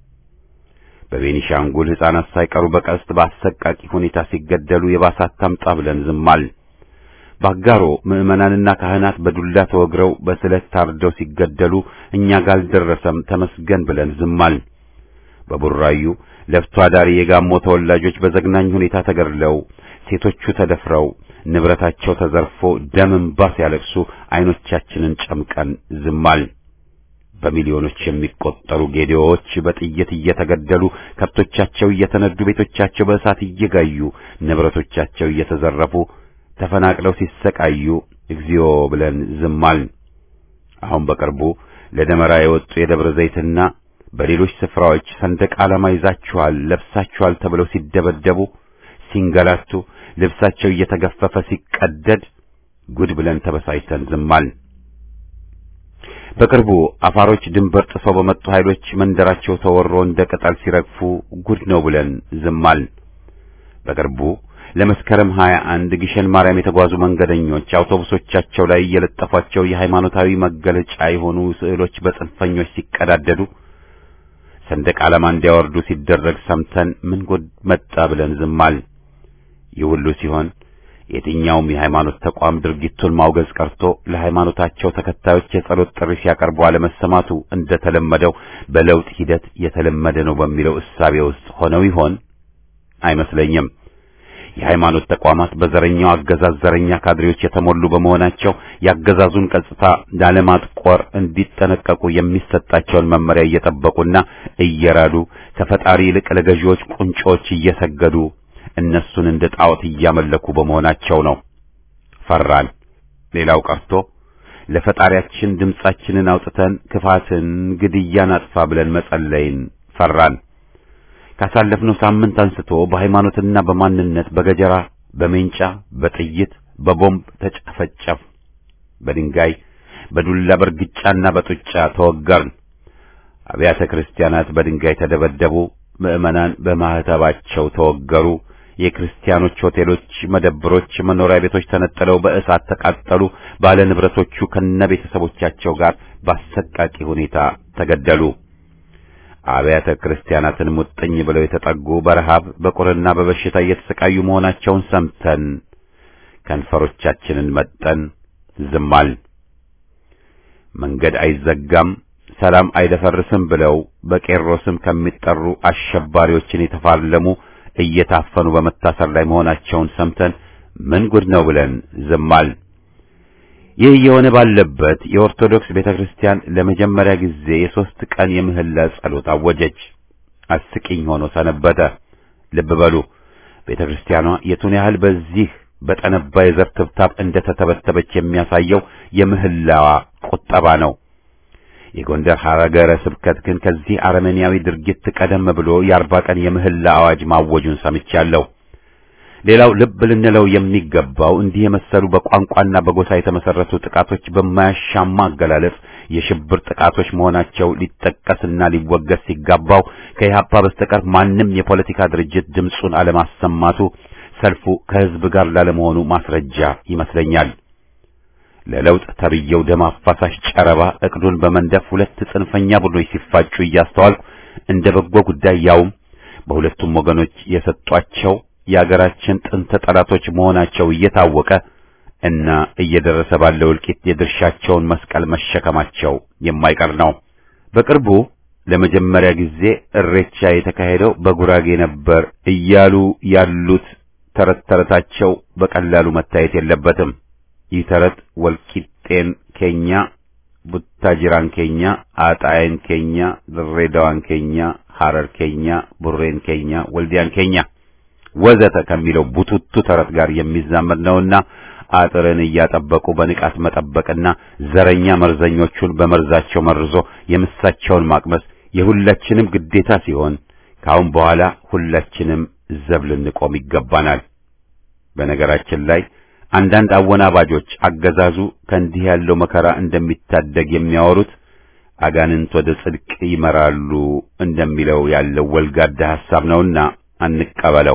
በቤኒሻንጉል ሕፃናት ሳይቀሩ በቀስት በአሰቃቂ ሁኔታ ሲገደሉ የባሳት ታምጣ ብለን ዝማል። ባጋሮ ምዕመናንና ካህናት በዱላ ተወግረው በስለት ታርደው ሲገደሉ እኛ ጋር አልደረሰም ተመስገን ብለን ዝማል። በቡራዩ ለፍቶ አዳሪ የጋሞ ተወላጆች በዘግናኝ ሁኔታ ተገድለው ሴቶቹ ተደፍረው ንብረታቸው ተዘርፎ ደም እንባ ሲያለቅሱ ዓይኖቻችንን ጨምቀን ዝማል። በሚሊዮኖች የሚቆጠሩ ጌዴዎች በጥይት እየተገደሉ ከብቶቻቸው እየተነዱ ቤቶቻቸው በእሳት እየጋዩ ንብረቶቻቸው እየተዘረፉ ተፈናቅለው ሲሰቃዩ እግዚኦ ብለን ዝማል። አሁን በቅርቡ ለደመራ የወጡ የደብረ ዘይትና በሌሎች ስፍራዎች ሰንደቅ ዓላማ ይዛችኋል፣ ለብሳችኋል ተብለው ሲደበደቡ፣ ሲንገላቱ፣ ልብሳቸው እየተገፈፈ ሲቀደድ ጉድ ብለን ተበሳጭተን ዝማል። በቅርቡ አፋሮች ድንበር ጥሰው በመጡ ኃይሎች መንደራቸው ተወሮ እንደ ቅጠል ሲረግፉ ጉድ ነው ብለን ዝማል። በቅርቡ ለመስከረም ሀያ አንድ ግሸን ማርያም የተጓዙ መንገደኞች አውቶቡሶቻቸው ላይ የለጠፏቸው የሃይማኖታዊ መገለጫ የሆኑ ስዕሎች በጽንፈኞች ሲቀዳደዱ ሰንደቅ ዓላማ እንዲያወርዱ ሲደረግ ሰምተን ምን ጉድ መጣ ብለን ዝማል። ይህ ሁሉ ሲሆን የትኛውም የሃይማኖት ተቋም ድርጊቱን ማውገዝ ቀርቶ ለሃይማኖታቸው ተከታዮች የጸሎት ጥሪ ሲያቀርቡ አለመሰማቱ እንደተለመደው በለውጥ ሂደት የተለመደ ነው በሚለው እሳቤ ውስጥ ሆነው ይሆን? አይመስለኝም። የሃይማኖት ተቋማት በዘረኛው አገዛዝ ዘረኛ ካድሬዎች የተሞሉ በመሆናቸው የአገዛዙን ገጽታ ላለማጥቆር እንዲጠነቀቁ የሚሰጣቸውን መመሪያ እየጠበቁና እየራዱ ከፈጣሪ ይልቅ ለገዢዎች ቁንጮች እየሰገዱ እነሱን እንደ ጣዖት እያመለኩ በመሆናቸው ነው። ፈራን። ሌላው ቀርቶ ለፈጣሪያችን ድምጻችንን አውጥተን ክፋትን፣ ግድያን አጥፋ ብለን መጸለይን ፈራን። ካሳለፍነው ሳምንት አንስቶ በሃይማኖትና በማንነት በገጀራ፣ በሜንጫ፣ በጥይት፣ በቦምብ ተጨፈጨፍ፣ በድንጋይ፣ በዱላ በርግጫና በጡጫ ተወገርን። አብያተ ክርስቲያናት በድንጋይ ተደበደቡ። ምዕመናን በማህተባቸው ተወገሩ። የክርስቲያኖች ሆቴሎች፣ መደብሮች፣ መኖሪያ ቤቶች ተነጥለው በእሳት ተቃጠሉ። ባለ ንብረቶቹ ከነቤተሰቦቻቸው ጋር በአሰቃቂ ሁኔታ ተገደሉ። አብያተ ክርስቲያናትን ሙጥኝ ብለው የተጠጉ በረሃብ በቁርና በበሽታ እየተሰቃዩ መሆናቸውን ሰምተን ከንፈሮቻችንን መጠን ዝማል። መንገድ አይዘጋም፣ ሰላም አይደፈርስም ብለው በቄሮ ስም ከሚጠሩ አሸባሪዎችን የተፋለሙ እየታፈኑ በመታሰር ላይ መሆናቸውን ሰምተን ምን ጉድ ነው ብለን ዝማል። ይህ እየሆነ ባለበት የኦርቶዶክስ ቤተክርስቲያን ለመጀመሪያ ጊዜ የሦስት ቀን የምህላ ጸሎት አወጀች። አስቂኝ ሆኖ ሰነበተ። ልብ በሉ ቤተክርስቲያኗ የቱን ያህል በዚህ በጠነባ የዘር ትብታብ እንደተተበተበች የሚያሳየው የምህላዋ ቁጠባ ነው። የጎንደር ሀገረ ስብከት ግን ከዚህ አረመኔያዊ ድርጊት ቀደም ብሎ የአርባ ቀን የምህላ አዋጅ ማወጁን ሰምቻለሁ። ሌላው ልብ ልንለው የሚገባው እንዲህ የመሰሉ በቋንቋና በጎሳ የተመሰረቱ ጥቃቶች በማያሻማ አገላለጽ የሽብር ጥቃቶች መሆናቸው ሊጠቀስና ሊወገዝ ሲጋባው ከኢህአፓ በስተቀር ማንም የፖለቲካ ድርጅት ድምፁን አለማሰማቱ ሰልፉ ከህዝብ ጋር ላለመሆኑ ማስረጃ ይመስለኛል። ለለውጥ ተብየው ደም አፋሳሽ ጨረባ እቅዱን በመንደፍ ሁለት ጽንፈኛ ቡድኖች ሲፋጩ እያስተዋልኩ እንደ በጎ ጉዳይ ያውም በሁለቱም ወገኖች የሰጧቸው የአገራችን ጥንተ ጠላቶች መሆናቸው እየታወቀ እና እየደረሰ ባለው እልቂት የድርሻቸውን መስቀል መሸከማቸው የማይቀር ነው። በቅርቡ ለመጀመሪያ ጊዜ እሬቻ የተካሄደው በጉራጌ ነበር እያሉ ያሉት ተረት ተረታቸው በቀላሉ መታየት የለበትም። ይህ ተረት ወልቂጤን ኬኛ፣ ቡታጅራን ኬኛ፣ አጣይን ኬኛ፣ ድሬዳዋን ኬኛ፣ ሐረር ኬኛ፣ ቡሬን ኬኛ፣ ወልዲያን ኬኛ ወዘተ ከሚለው ቡቱቱ ተረት ጋር የሚዛመድ ነውና አጥርን እያጠበቁ በንቃት መጠበቅና ዘረኛ መርዘኞቹን በመርዛቸው መርዞ የምሳቸውን ማቅመስ የሁላችንም ግዴታ ሲሆን ከአሁን በኋላ ሁላችንም ዘብ ልንቆም ይገባናል። በነገራችን ላይ አንዳንድ አወናባጆች አገዛዙ ከእንዲህ ያለው መከራ እንደሚታደግ የሚያወሩት አጋንንት ወደ ጽድቅ ይመራሉ እንደሚለው ያለው ወልጋዳ ሐሳብ ነውና አንቀበለው።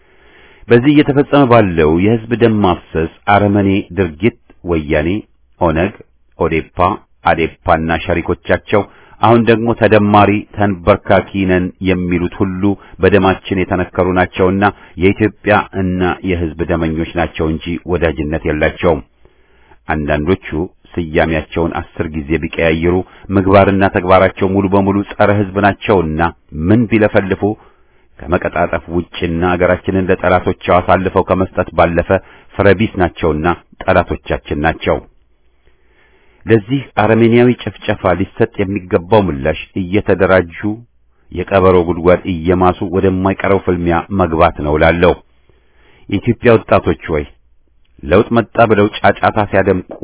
በዚህ እየተፈጸመ ባለው የሕዝብ ደም ማፍሰስ አረመኔ ድርጊት ወያኔ፣ ኦነግ፣ ኦዴፓ፣ አዴፓና ሸሪኮቻቸው አሁን ደግሞ ተደማሪ ተንበርካኪ ነን የሚሉት ሁሉ በደማችን የተነከሩ ናቸውና የኢትዮጵያ እና የሕዝብ ደመኞች ናቸው እንጂ ወዳጅነት የላቸውም። አንዳንዶቹ ስያሜያቸውን አስር ጊዜ ቢቀያይሩ ምግባርና ተግባራቸው ሙሉ በሙሉ ጸረ ሕዝብ ናቸውና ምን ቢለፈልፉ ከመቀጣጠፍ ውጭና አገራችንን ለጠላቶቻቸው አሳልፈው ከመስጠት ባለፈ ፍረቢስ ናቸውና ጠላቶቻችን ናቸው። ለዚህ አረመኔያዊ ጭፍጨፋ ሊሰጥ የሚገባው ምላሽ እየተደራጁ የቀበሮ ጉድጓድ እየማሱ ወደማይቀረው ፍልሚያ መግባት ነው ላለው የኢትዮጵያ ወጣቶች ወይ ለውጥ መጣ ብለው ጫጫታ ሲያደምቁ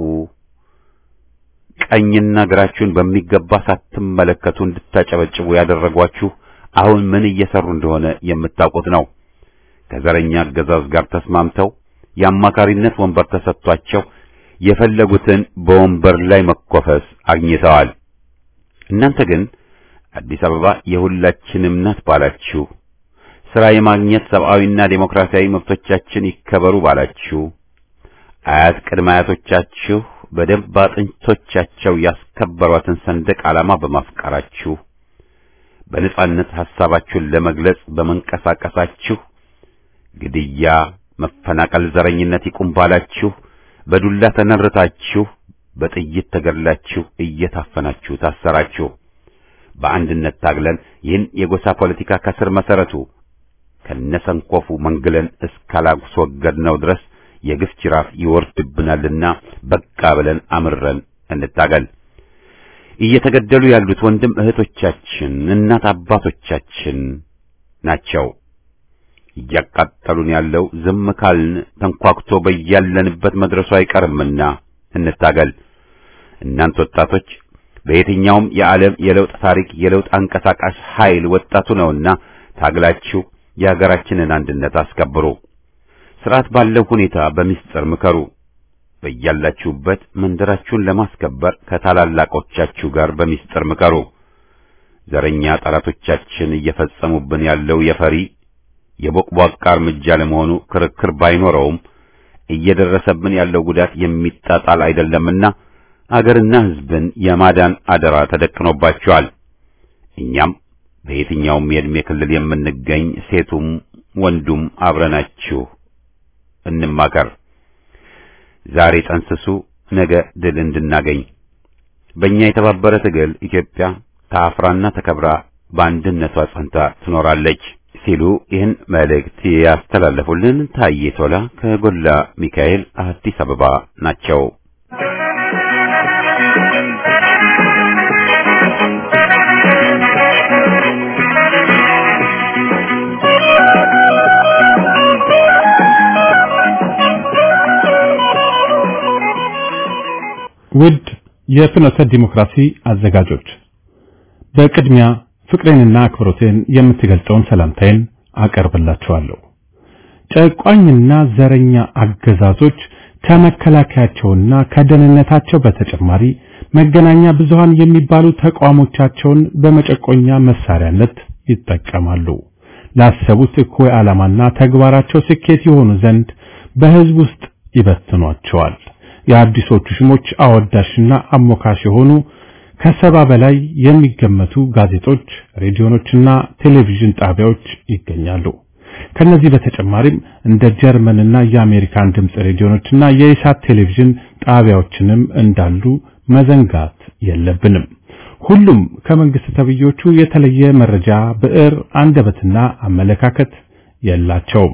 ቀኝና ግራችሁን በሚገባ ሳትመለከቱ እንድታጨበጭቡ ያደረጓችሁ አሁን ምን እየሰሩ እንደሆነ የምታውቁት ነው። ከዘረኛ አገዛዝ ጋር ተስማምተው የአማካሪነት ወንበር ተሰጥቷቸው የፈለጉትን በወንበር ላይ መኮፈስ አግኝተዋል። እናንተ ግን አዲስ አበባ የሁላችንም ናት ባላችሁ፣ ሥራ የማግኘት ሰብአዊና ዴሞክራሲያዊ መብቶቻችን ይከበሩ ባላችሁ፣ አያት ቅድመ አያቶቻችሁ በደንብ አጥንቶቻቸው ያስከበሯትን ሰንደቅ ዓላማ በማፍቀራችሁ በነጻነት ሐሳባችሁን ለመግለጽ በመንቀሳቀሳችሁ ግድያ፣ መፈናቀል፣ ዘረኝነት ይቁም ባላችሁ በዱላ ተነርታችሁ በጥይት ተገድላችሁ እየታፈናችሁ ታሰራችሁ። በአንድነት ታግለን ይህን የጎሳ ፖለቲካ ከስር መሰረቱ ከነሰንኮፉ መንግለን እስካላስወገድነው ድረስ የግፍ ጅራፍ ይወርድብናልና በቃ ብለን አምረን እንታገል። እየተገደሉ ያሉት ወንድም እህቶቻችን፣ እናት አባቶቻችን ናቸው። እያቃጠሉን ያለው ዝም ካልን ተንኳክቶ በያለንበት መድረሱ አይቀርምና እንታገል። እናንተ ወጣቶች በየትኛውም የዓለም የለውጥ ታሪክ የለውጥ አንቀሳቃሽ ኃይል ወጣቱ ነውና ታግላችሁ የሀገራችንን አንድነት አስከብሩ። ስርዓት ባለው ሁኔታ በሚስጥር ምከሩ። በያላችሁበት መንደራችሁን ለማስከበር ከታላላቆቻችሁ ጋር በሚስጥር ምከሩ። ዘረኛ ጠላቶቻችን እየፈጸሙብን ያለው የፈሪ የቦቅቧቃ እርምጃ ለመሆኑ ክርክር ባይኖረውም እየደረሰብን ያለው ጉዳት የሚጣጣል አይደለምና አገርና ሕዝብን የማዳን አደራ ተደቅኖባቸዋል። እኛም በየትኛውም የዕድሜ ክልል የምንገኝ ሴቱም ወንዱም አብረናችሁ እንማከር። ዛሬ ጠንስሱ፣ ነገ ድል እንድናገኝ በእኛ የተባበረ ትግል ኢትዮጵያ ታፍራና ተከብራ በአንድነቷ ጸንታ ትኖራለች ሲሉ ይህን መልእክት ያስተላለፉልን ታዬ ቶላ ከጎላ ሚካኤል አዲስ አበባ ናቸው። ውድ የፍኖተ ዲሞክራሲ አዘጋጆች በቅድሚያ ፍቅሬንና አክብሮቴን የምትገልጸውን ሰላምታዬን አቀርብላችኋለሁ። ጨቋኝና ዘረኛ አገዛዞች ከመከላከያቸውና ከደህንነታቸው በተጨማሪ መገናኛ ብዙሃን የሚባሉ ተቋሞቻቸውን በመጨቆኛ መሳሪያነት ይጠቀማሉ። ላሰቡት እኩይ ዓላማና ተግባራቸው ስኬት የሆኑ ዘንድ በሕዝብ ውስጥ ይበትኗቸዋል። የአዲሶቹ ሽሞች አወዳሽና አሞካሽ የሆኑ ከሰባ በላይ የሚገመቱ ጋዜጦች፣ ሬዲዮኖችና ቴሌቪዥን ጣቢያዎች ይገኛሉ። ከነዚህ በተጨማሪም እንደ ጀርመንና የአሜሪካን ድምፅ ሬዲዮኖችና የኢሳት ቴሌቪዥን ጣቢያዎችንም እንዳሉ መዘንጋት የለብንም። ሁሉም ከመንግስት ተብዮቹ የተለየ መረጃ፣ ብዕር፣ አንደበትና አመለካከት የላቸውም።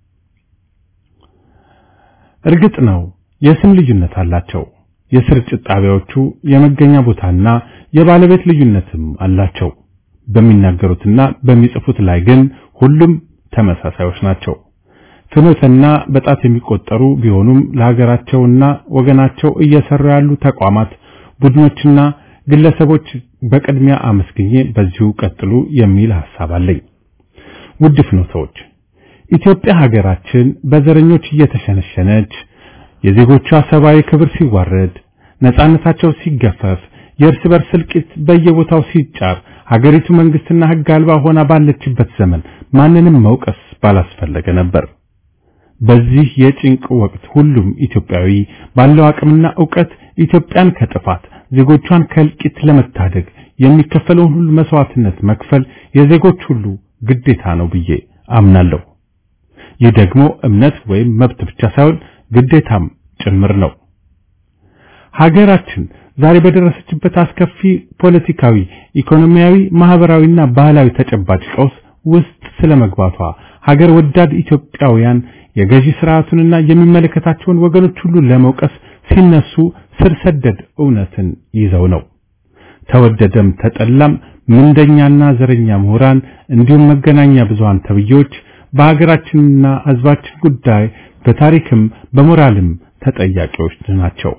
እርግጥ ነው የስም ልዩነት አላቸው። የስርጭት ጣቢያዎቹ የመገኛ ቦታና የባለቤት ልዩነትም አላቸው። በሚናገሩትና በሚጽፉት ላይ ግን ሁሉም ተመሳሳዮች ናቸው። ፍኖተና በጣት የሚቆጠሩ ቢሆኑም ለሀገራቸውና ወገናቸው እየሰሩ ያሉ ተቋማት፣ ቡድኖችና ግለሰቦች በቅድሚያ አመስግኜ በዚሁ ቀጥሉ የሚል ሐሳብ አለኝ። ውድ ፍኖተዎች፣ ኢትዮጵያ ሀገራችን በዘረኞች እየተሸነሸነች የዜጎቿ ሰብአዊ ክብር ሲዋረድ፣ ነጻነታቸው ሲገፈፍ፣ የእርስ በርስ እልቂት በየቦታው ሲጫር፣ ሀገሪቱ መንግስትና ሕግ አልባ ሆና ባለችበት ዘመን ማንንም መውቀስ ባላስፈለገ ነበር። በዚህ የጭንቅ ወቅት ሁሉም ኢትዮጵያዊ ባለው አቅምና ዕውቀት ኢትዮጵያን ከጥፋት ዜጎቿን ከእልቂት ለመታደግ የሚከፈለውን ሁሉ መስዋዕትነት መክፈል የዜጎች ሁሉ ግዴታ ነው ብዬ አምናለሁ። ይህ ደግሞ እምነት ወይም መብት ብቻ ሳይሆን ግዴታም ጭምር ነው። ሀገራችን ዛሬ በደረሰችበት አስከፊ ፖለቲካዊ፣ ኢኮኖሚያዊ፣ ማህበራዊና ባህላዊ ተጨባጭ ቀውስ ውስጥ ስለመግባቷ ሀገር ወዳድ ኢትዮጵያውያን የገዢ ስርዓቱንና የሚመለከታቸውን ወገኖች ሁሉ ለመውቀስ ሲነሱ ስር ሰደድ እውነትን ይዘው ነው። ተወደደም ተጠላም ምንደኛና ዘረኛ ምሁራን እንዲሁም መገናኛ ብዙሃን ተብዬዎች በሀገራችንና ሕዝባችን ጉዳይ በታሪክም በሞራልም ተጠያቂዎች ናቸው።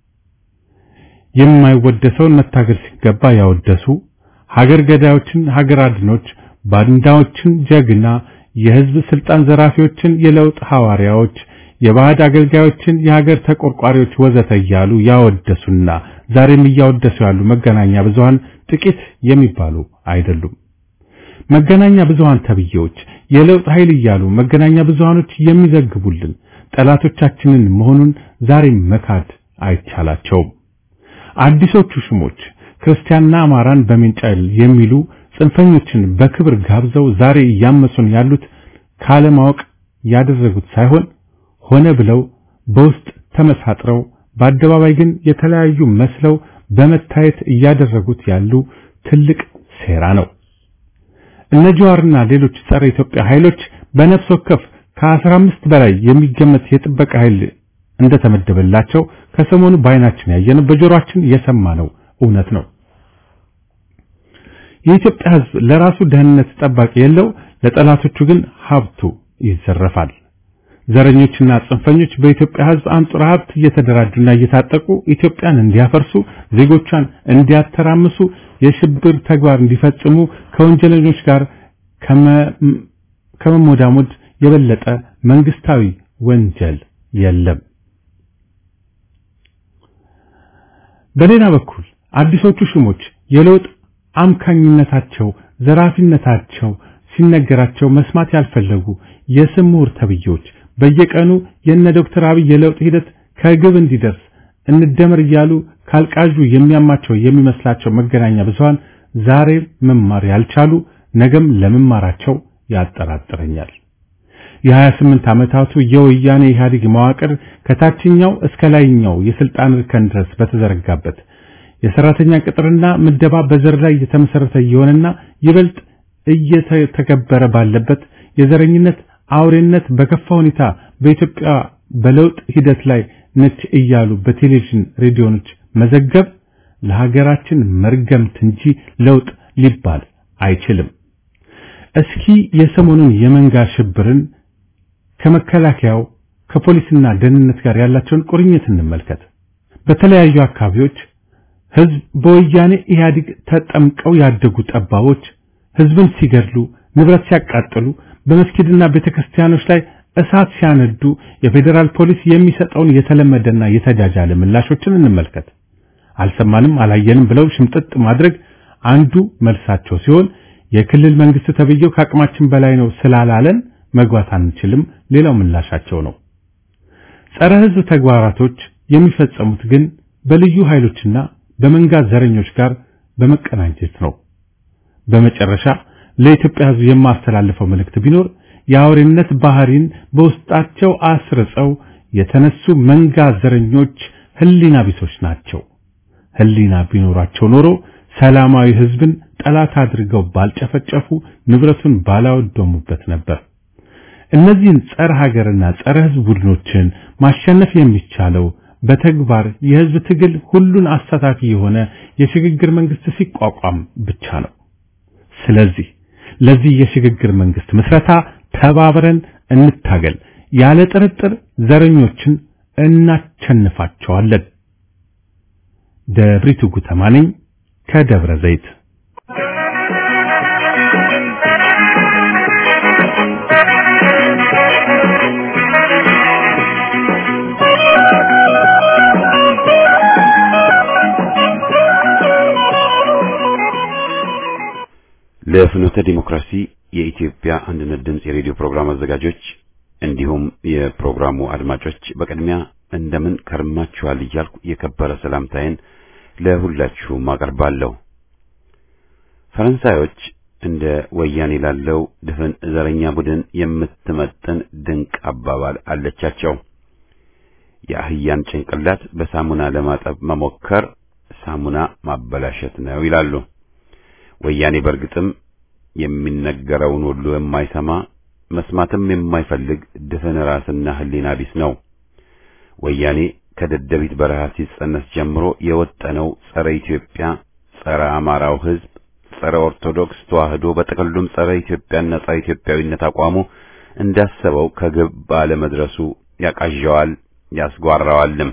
የማይወደሰውን መታገል ሲገባ ያወደሱ ሀገር ገዳዮችን ሀገር አድኖች፣ ባንዳዎችን ጀግና፣ የህዝብ ስልጣን ዘራፊዎችን የለውጥ ሐዋርያዎች፣ የባዕድ አገልጋዮችን የሀገር ተቆርቋሪዎች ወዘተ እያሉ ያወደሱና ዛሬም እያወደሱ ያሉ መገናኛ ብዙሃን ጥቂት የሚባሉ አይደሉም። መገናኛ ብዙሃን ተብዬዎች የለውጥ ኃይል እያሉ መገናኛ ብዙሃኖች የሚዘግቡልን ጠላቶቻችንን መሆኑን ዛሬም መካድ አይቻላቸውም። አዲሶቹ ሽሞች ክርስቲያንና አማራን በሜንጫ የሚሉ ጽንፈኞችን በክብር ጋብዘው ዛሬ እያመሱን ያሉት ካለማወቅ ያደረጉት ሳይሆን ሆነ ብለው በውስጥ ተመሳጥረው በአደባባይ ግን የተለያዩ መስለው በመታየት እያደረጉት ያሉ ትልቅ ሴራ ነው። እነ ጀዋርና ሌሎች ጸረ ኢትዮጵያ ኃይሎች በነፍስ ወከፍ ከ15 በላይ የሚገመት የጥበቃ ኃይል እንደተመደበላቸው ከሰሞኑ በዓይናችን ያየነው በጆሮአችን የሰማነው እውነት ነው። የኢትዮጵያ ሕዝብ ለራሱ ደህንነት ጠባቂ የለው፣ ለጠላቶቹ ግን ሀብቱ ይዘረፋል። ዘረኞችና ጽንፈኞች በኢትዮጵያ ሕዝብ አንጡራ ሀብት እየተደራጁና እየታጠቁ ኢትዮጵያን እንዲያፈርሱ፣ ዜጎቿን እንዲያተራምሱ፣ የሽብር ተግባር እንዲፈጽሙ ከወንጀለኞች ጋር ከመሞዳሞድ የበለጠ መንግስታዊ ወንጀል የለም። በሌላ በኩል አዲሶቹ ሹሞች የለውጥ አምካኝነታቸው፣ ዘራፊነታቸው ሲነገራቸው መስማት ያልፈለጉ የስም ምሁር ተብዬዎች በየቀኑ የነ ዶክተር አብይ የለውጥ ሂደት ከግብ እንዲደርስ እንደመር እያሉ ካልቃዡ የሚያማቸው የሚመስላቸው መገናኛ ብዙሃን ዛሬ መማር ያልቻሉ ነገም ለመማራቸው ያጠራጥረኛል። የ28 ዓመታቱ የወያኔ ኢህአዴግ መዋቅር ከታችኛው እስከ ላይኛው የስልጣን እርከን ድረስ በተዘረጋበት የሰራተኛ ቅጥርና ምደባ በዘር ላይ የተመሰረተ እየሆነና ይበልጥ እየተከበረ ባለበት የዘረኝነት አውሬነት በከፋ ሁኔታ በኢትዮጵያ በለውጥ ሂደት ላይ ነች እያሉ በቴሌቪዥን ሬዲዮኖች መዘገብ ለሀገራችን መርገምት እንጂ ለውጥ ሊባል አይችልም። እስኪ የሰሞኑን የመንጋ ሽብርን ከመከላከያው ከፖሊስና ደህንነት ጋር ያላቸውን ቁርኝት እንመልከት። በተለያዩ አካባቢዎች ህዝብ በወያኔ ኢህአዴግ ተጠምቀው ያደጉ ጠባቦች ህዝብን ሲገድሉ፣ ንብረት ሲያቃጥሉ፣ በመስጊድና ቤተክርስቲያኖች ላይ እሳት ሲያነዱ የፌዴራል ፖሊስ የሚሰጠውን የተለመደና የተጃጃለ ምላሾችን እንመልከት። አልሰማንም አላየንም ብለው ሽምጥጥ ማድረግ አንዱ መልሳቸው ሲሆን የክልል መንግስት ተብዬው ከአቅማችን በላይ ነው ስላላለን መግባት አንችልም ሌላው ምላሻቸው ነው። ጸረ ህዝብ ተግባራቶች የሚፈጸሙት ግን በልዩ ኃይሎችና በመንጋ ዘረኞች ጋር በመቀናጀት ነው። በመጨረሻ ለኢትዮጵያ ህዝብ የማስተላልፈው መልእክት ቢኖር የአውሬነት ባህሪን በውስጣቸው አስርጸው የተነሱ መንጋ ዘረኞች ህሊና ቢሶች ናቸው። ህሊና ቢኖራቸው ኖሮ ሰላማዊ ህዝብን ጠላት አድርገው ባልጨፈጨፉ፣ ንብረቱን ባላወደሙበት ነበር። እነዚህን ጸረ ሀገርና ጸረ ህዝብ ቡድኖችን ማሸነፍ የሚቻለው በተግባር የህዝብ ትግል ሁሉን አሳታፊ የሆነ የሽግግር መንግስት ሲቋቋም ብቻ ነው። ስለዚህ ለዚህ የሽግግር መንግስት ምስረታ ተባብረን እንታገል። ያለ ጥርጥር ዘረኞችን እናቸንፋቸዋለን። ደብሪቱ ጉተማ ነኝ ከደብረ ዘይት። ለፍኖተ ዲሞክራሲ የኢትዮጵያ አንድነት ድምፅ የሬዲዮ ፕሮግራም አዘጋጆች እንዲሁም የፕሮግራሙ አድማጮች በቅድሚያ እንደምን ከርማችኋል እያልኩ የከበረ ሰላምታዬን ለሁላችሁም አቀርባለሁ። ፈረንሳዮች እንደ ወያኔ ላለው ድፍን ዘረኛ ቡድን የምትመጥን ድንቅ አባባል አለቻቸው። የአህያን ጭንቅላት በሳሙና ለማጠብ መሞከር ሳሙና ማበላሸት ነው ይላሉ። ወያኔ በእርግጥም የሚነገረውን ሁሉ የማይሰማ መስማትም የማይፈልግ ድፍን ራስና ሕሊና ቢስ ነው። ወያኔ ከደደቢት በረሃ ሲጸነስ ጀምሮ የወጠነው ጸረ ኢትዮጵያ፣ ጸረ አማራው ሕዝብ፣ ጸረ ኦርቶዶክስ ተዋህዶ በጥቅሉም ጸረ ኢትዮጵያና ጸረ ኢትዮጵያዊነት አቋሙ እንዳሰበው ከግብ ባለመድረሱ ያቃዣዋል፣ ያስጓራዋልም።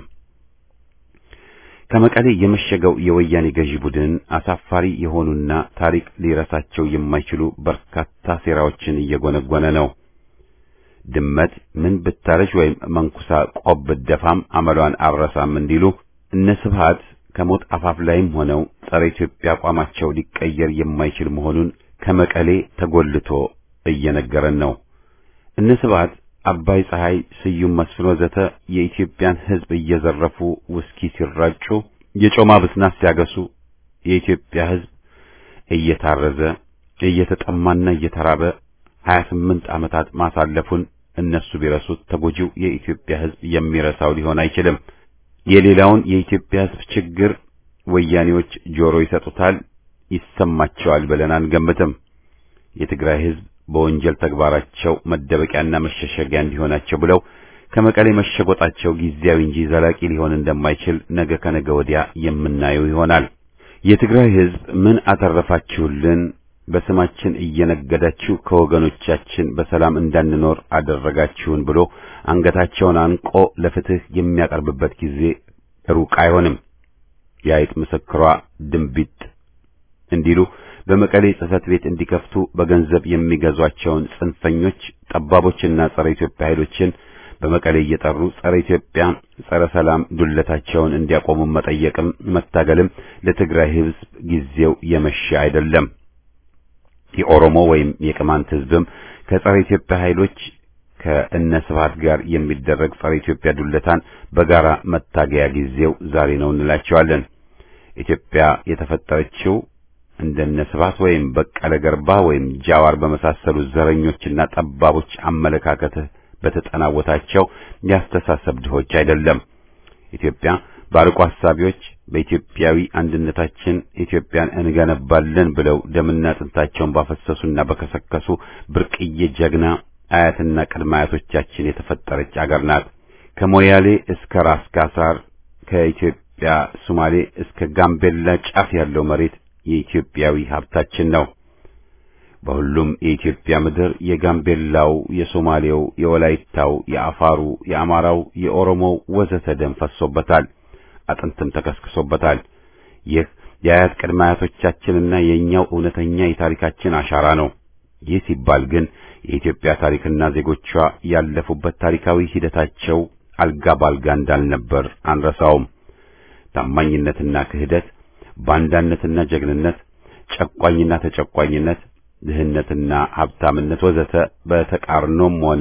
ከመቀሌ የመሸገው የወያኔ ገዢ ቡድን አሳፋሪ የሆኑና ታሪክ ሊረሳቸው የማይችሉ በርካታ ሴራዎችን እየጎነጎነ ነው። ድመት ምን ብታረጅ ወይም መንኩሳ ቆብ ብትደፋም አመሏን አረሳም እንዲሉ እነ ስብሃት ከሞት አፋፍ ላይም ሆነው ጸረ ኢትዮጵያ አቋማቸው ሊቀየር የማይችል መሆኑን ከመቀሌ ተጎልቶ እየነገረን ነው። እነ ስብሃት አባይ ፀሐይ፣ ስዩም መስፍን ወዘተ የኢትዮጵያን ሕዝብ እየዘረፉ ውስኪ ሲራጩ፣ የጮማ ብስናት ሲያገሱ የኢትዮጵያ ሕዝብ እየታረዘ እየተጠማና እየተራበ 28 ዓመታት ማሳለፉን እነሱ ቢረሱት ተጎጂው የኢትዮጵያ ሕዝብ የሚረሳው ሊሆን አይችልም። የሌላውን የኢትዮጵያ ሕዝብ ችግር ወያኔዎች ጆሮ ይሰጡታል፣ ይሰማቸዋል ብለን አንገምትም። የትግራይ ሕዝብ በወንጀል ተግባራቸው መደበቂያና መሸሸጊያ እንዲሆናቸው ብለው ከመቀሌ መሸጎጣቸው ጊዜያዊ እንጂ ዘላቂ ሊሆን እንደማይችል ነገ ከነገ ወዲያ የምናየው ይሆናል። የትግራይ ሕዝብ ምን አተረፋችሁልን? በስማችን እየነገዳችሁ ከወገኖቻችን በሰላም እንዳንኖር አደረጋችሁን ብሎ አንገታቸውን አንቆ ለፍትህ የሚያቀርብበት ጊዜ ሩቅ አይሆንም። የአይጥ ምስክሯ ድንቢጥ እንዲሉ በመቀሌ ጽሕፈት ቤት እንዲከፍቱ በገንዘብ የሚገዟቸውን ጽንፈኞች ጠባቦችና ጸረ ኢትዮጵያ ኃይሎችን በመቀሌ እየጠሩ ጸረ ኢትዮጵያ፣ ጸረ ሰላም ዱለታቸውን እንዲያቆሙ መጠየቅም መታገልም ለትግራይ ሕዝብ ጊዜው የመሸ አይደለም። የኦሮሞ ወይም የቅማንት ሕዝብም ከጸረ ኢትዮጵያ ኃይሎች ከእነ ስብሐት ጋር የሚደረግ ጸረ ኢትዮጵያ ዱለታን በጋራ መታገያ ጊዜው ዛሬ ነው እንላቸዋለን። ኢትዮጵያ የተፈጠረችው እንደነ ስብሐት ወይም በቀለ ገርባ ወይም ጃዋር በመሳሰሉ ዘረኞችና ጠባቦች አመለካከት በተጠናወታቸው ያስተሳሰብ ድሆች አይደለም። ኢትዮጵያ ባርቆ ሐሳቢዎች በኢትዮጵያዊ አንድነታችን ኢትዮጵያን እንገነባለን ብለው ደምና አጥንታቸውን ባፈሰሱና በከሰከሱ ብርቅዬ ጀግና አያትና ቅድመ አያቶቻችን የተፈጠረች አገር ናት። ከሞያሌ እስከ ራስ ካሳር ከኢትዮጵያ ሶማሌ እስከ ጋምቤላ ጫፍ ያለው መሬት የኢትዮጵያዊ ሀብታችን ነው። በሁሉም የኢትዮጵያ ምድር የጋምቤላው፣ የሶማሌው፣ የወላይታው፣ የአፋሩ፣ የአማራው፣ የኦሮሞው ወዘተ ደም ፈሶበታል፣ አጥንትም ተከስክሶበታል። ይህ የአያት ቅድመ አያቶቻችንና የእኛው እውነተኛ የታሪካችን አሻራ ነው። ይህ ሲባል ግን የኢትዮጵያ ታሪክና ዜጎቿ ያለፉበት ታሪካዊ ሂደታቸው አልጋ ባልጋ እንዳልነበር አንረሳውም። ታማኝነትና ክህደት፣ ባንዳነትና ጀግንነት፣ ጨቋኝና ተጨቋኝነት፣ ድህነትና ሀብታምነት ወዘተ በተቃርኖም ሆነ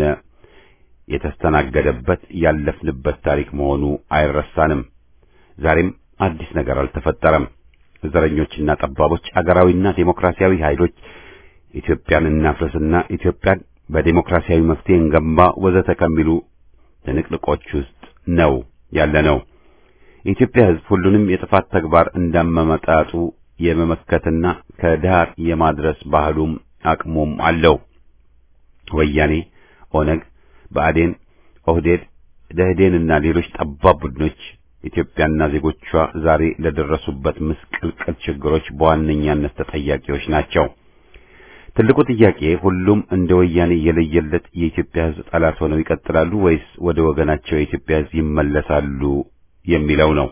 የተስተናገደበት ያለፍንበት ታሪክ መሆኑ አይረሳንም። ዛሬም አዲስ ነገር አልተፈጠረም። ዘረኞችና ጠባቦች አገራዊና ዴሞክራሲያዊ ኃይሎች ኢትዮጵያን እናፍርስና ኢትዮጵያን በዴሞክራሲያዊ መፍትሄ እንገንባ ወዘተ ከሚሉ ትንቅንቆች ውስጥ ነው ያለነው። የኢትዮጵያ ሕዝብ ሁሉንም የጥፋት ተግባር እንዳመመጣጡ የመመከትና ከዳር የማድረስ ባህሉም አቅሙም አለው። ወያኔ፣ ኦነግ፣ ብአዴን፣ ኦህዴድ፣ ደህዴንና ሌሎች ጠባብ ቡድኖች ኢትዮጵያና ዜጎቿ ዛሬ ለደረሱበት ምስቅልቅል ችግሮች በዋነኛነት ተጠያቂዎች ናቸው። ትልቁ ጥያቄ ሁሉም እንደ ወያኔ የለየለት የኢትዮጵያ ሕዝብ ጠላት ሆነው ይቀጥላሉ ወይስ ወደ ወገናቸው የኢትዮጵያ ሕዝብ ይመለሳሉ የሚለው ነው።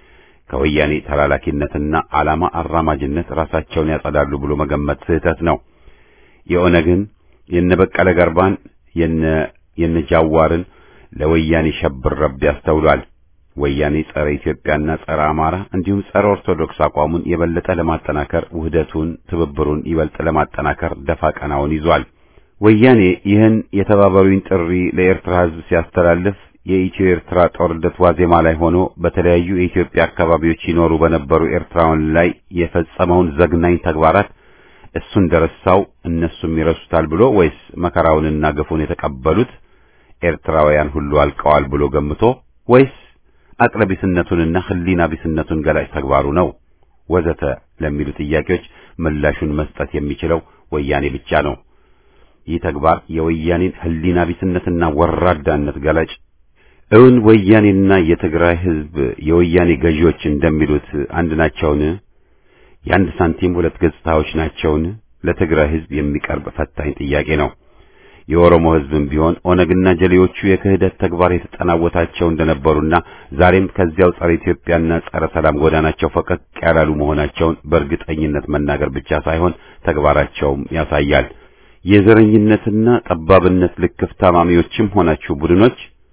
ከወያኔ ተላላኪነትና ዓላማ አራማጅነት ራሳቸውን ያጸዳሉ ብሎ መገመት ስህተት ነው። የኦነግን የነበቀለ ገርባን የነ የነጃዋርን ለወያኔ ሸብር ረብ ያስተውሏል። ወያኔ ጸረ ኢትዮጵያና ጸረ አማራ እንዲሁም ጸረ ኦርቶዶክስ አቋሙን የበለጠ ለማጠናከር ውህደቱን፣ ትብብሩን ይበልጥ ለማጠናከር ደፋ ቀናውን ይዟል። ወያኔ ይህን የተባበሩኝ ጥሪ ለኤርትራ ሕዝብ ሲያስተላልፍ የኢትዮ ኤርትራ ጦርነት ዋዜማ ላይ ሆኖ በተለያዩ የኢትዮጵያ አካባቢዎች ይኖሩ በነበሩ ኤርትራውያን ላይ የፈጸመውን ዘግናኝ ተግባራት እሱ እንደረሳው እነሱም ይረሱታል ብሎ ወይስ መከራውንና ግፉን የተቀበሉት ኤርትራውያን ሁሉ አልቀዋል ብሎ ገምቶ ወይስ አቅለቢስነቱንና ሕሊና ቢስነቱን ገላጭ ተግባሩ ነው ወዘተ ለሚሉ ጥያቄዎች ምላሹን መስጠት የሚችለው ወያኔ ብቻ ነው። ይህ ተግባር የወያኔን ሕሊና ቢስነትና ወራዳነት ገላጭ እውን ወያኔና የትግራይ ሕዝብ የወያኔ ገዢዎች እንደሚሉት አንድ ናቸውን? የአንድ ሳንቲም ሁለት ገጽታዎች ናቸውን? ለትግራይ ሕዝብ የሚቀርብ ፈታኝ ጥያቄ ነው። የኦሮሞ ሕዝብም ቢሆን ኦነግና ጀሌዎቹ የክህደት ተግባር የተጠናወታቸው እንደነበሩና ዛሬም ከዚያው ጸረ ኢትዮጵያና ጸረ ሰላም ጎዳናቸው ፈቀቅ ያላሉ መሆናቸውን በእርግጠኝነት መናገር ብቻ ሳይሆን ተግባራቸውም ያሳያል። የዘረኝነትና ጠባብነት ልክፍ ታማሚዎችም ሆናችሁ ቡድኖች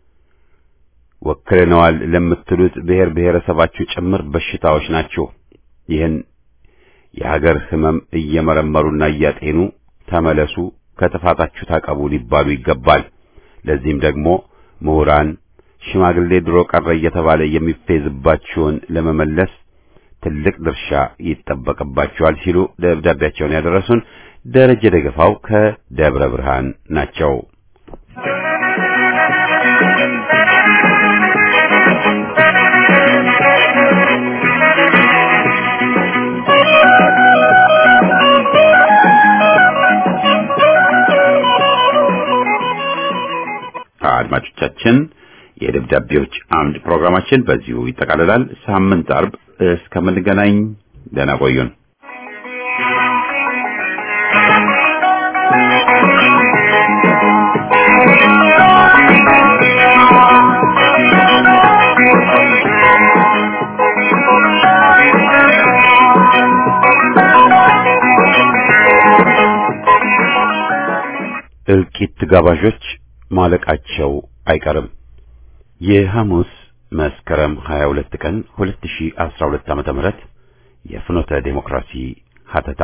ወክለነዋል ለምትሉት ብሔር ብሔረሰባችሁ ጭምር በሽታዎች ናችሁ። ይህን የሀገር ሕመም እየመረመሩና እያጤኑ ተመለሱ፣ ከጥፋታችሁ ታቀቡ ሊባሉ ይገባል። ለዚህም ደግሞ ምሁራን፣ ሽማግሌ ድሮ ቀረ እየተባለ የሚፌዝባችሁን ለመመለስ ትልቅ ድርሻ ይጠበቅባችኋል ሲሉ ደብዳቤያቸውን ያደረሱን ደረጀ ደገፋው ከደብረ ብርሃን ናቸው። አድማጮቻችን የደብዳቤዎች አምድ ፕሮግራማችን በዚሁ ይጠቃልላል። ሳምንት አርብ እስከምንገናኝ ደህና ቆዩን። እልቂት ጋባዦች ማለቃቸው አይቀርም። የሐሙስ መስከረም 22 ቀን 2012 ዓመተ ምህረት የፍኖተ ዴሞክራሲ ሀተታ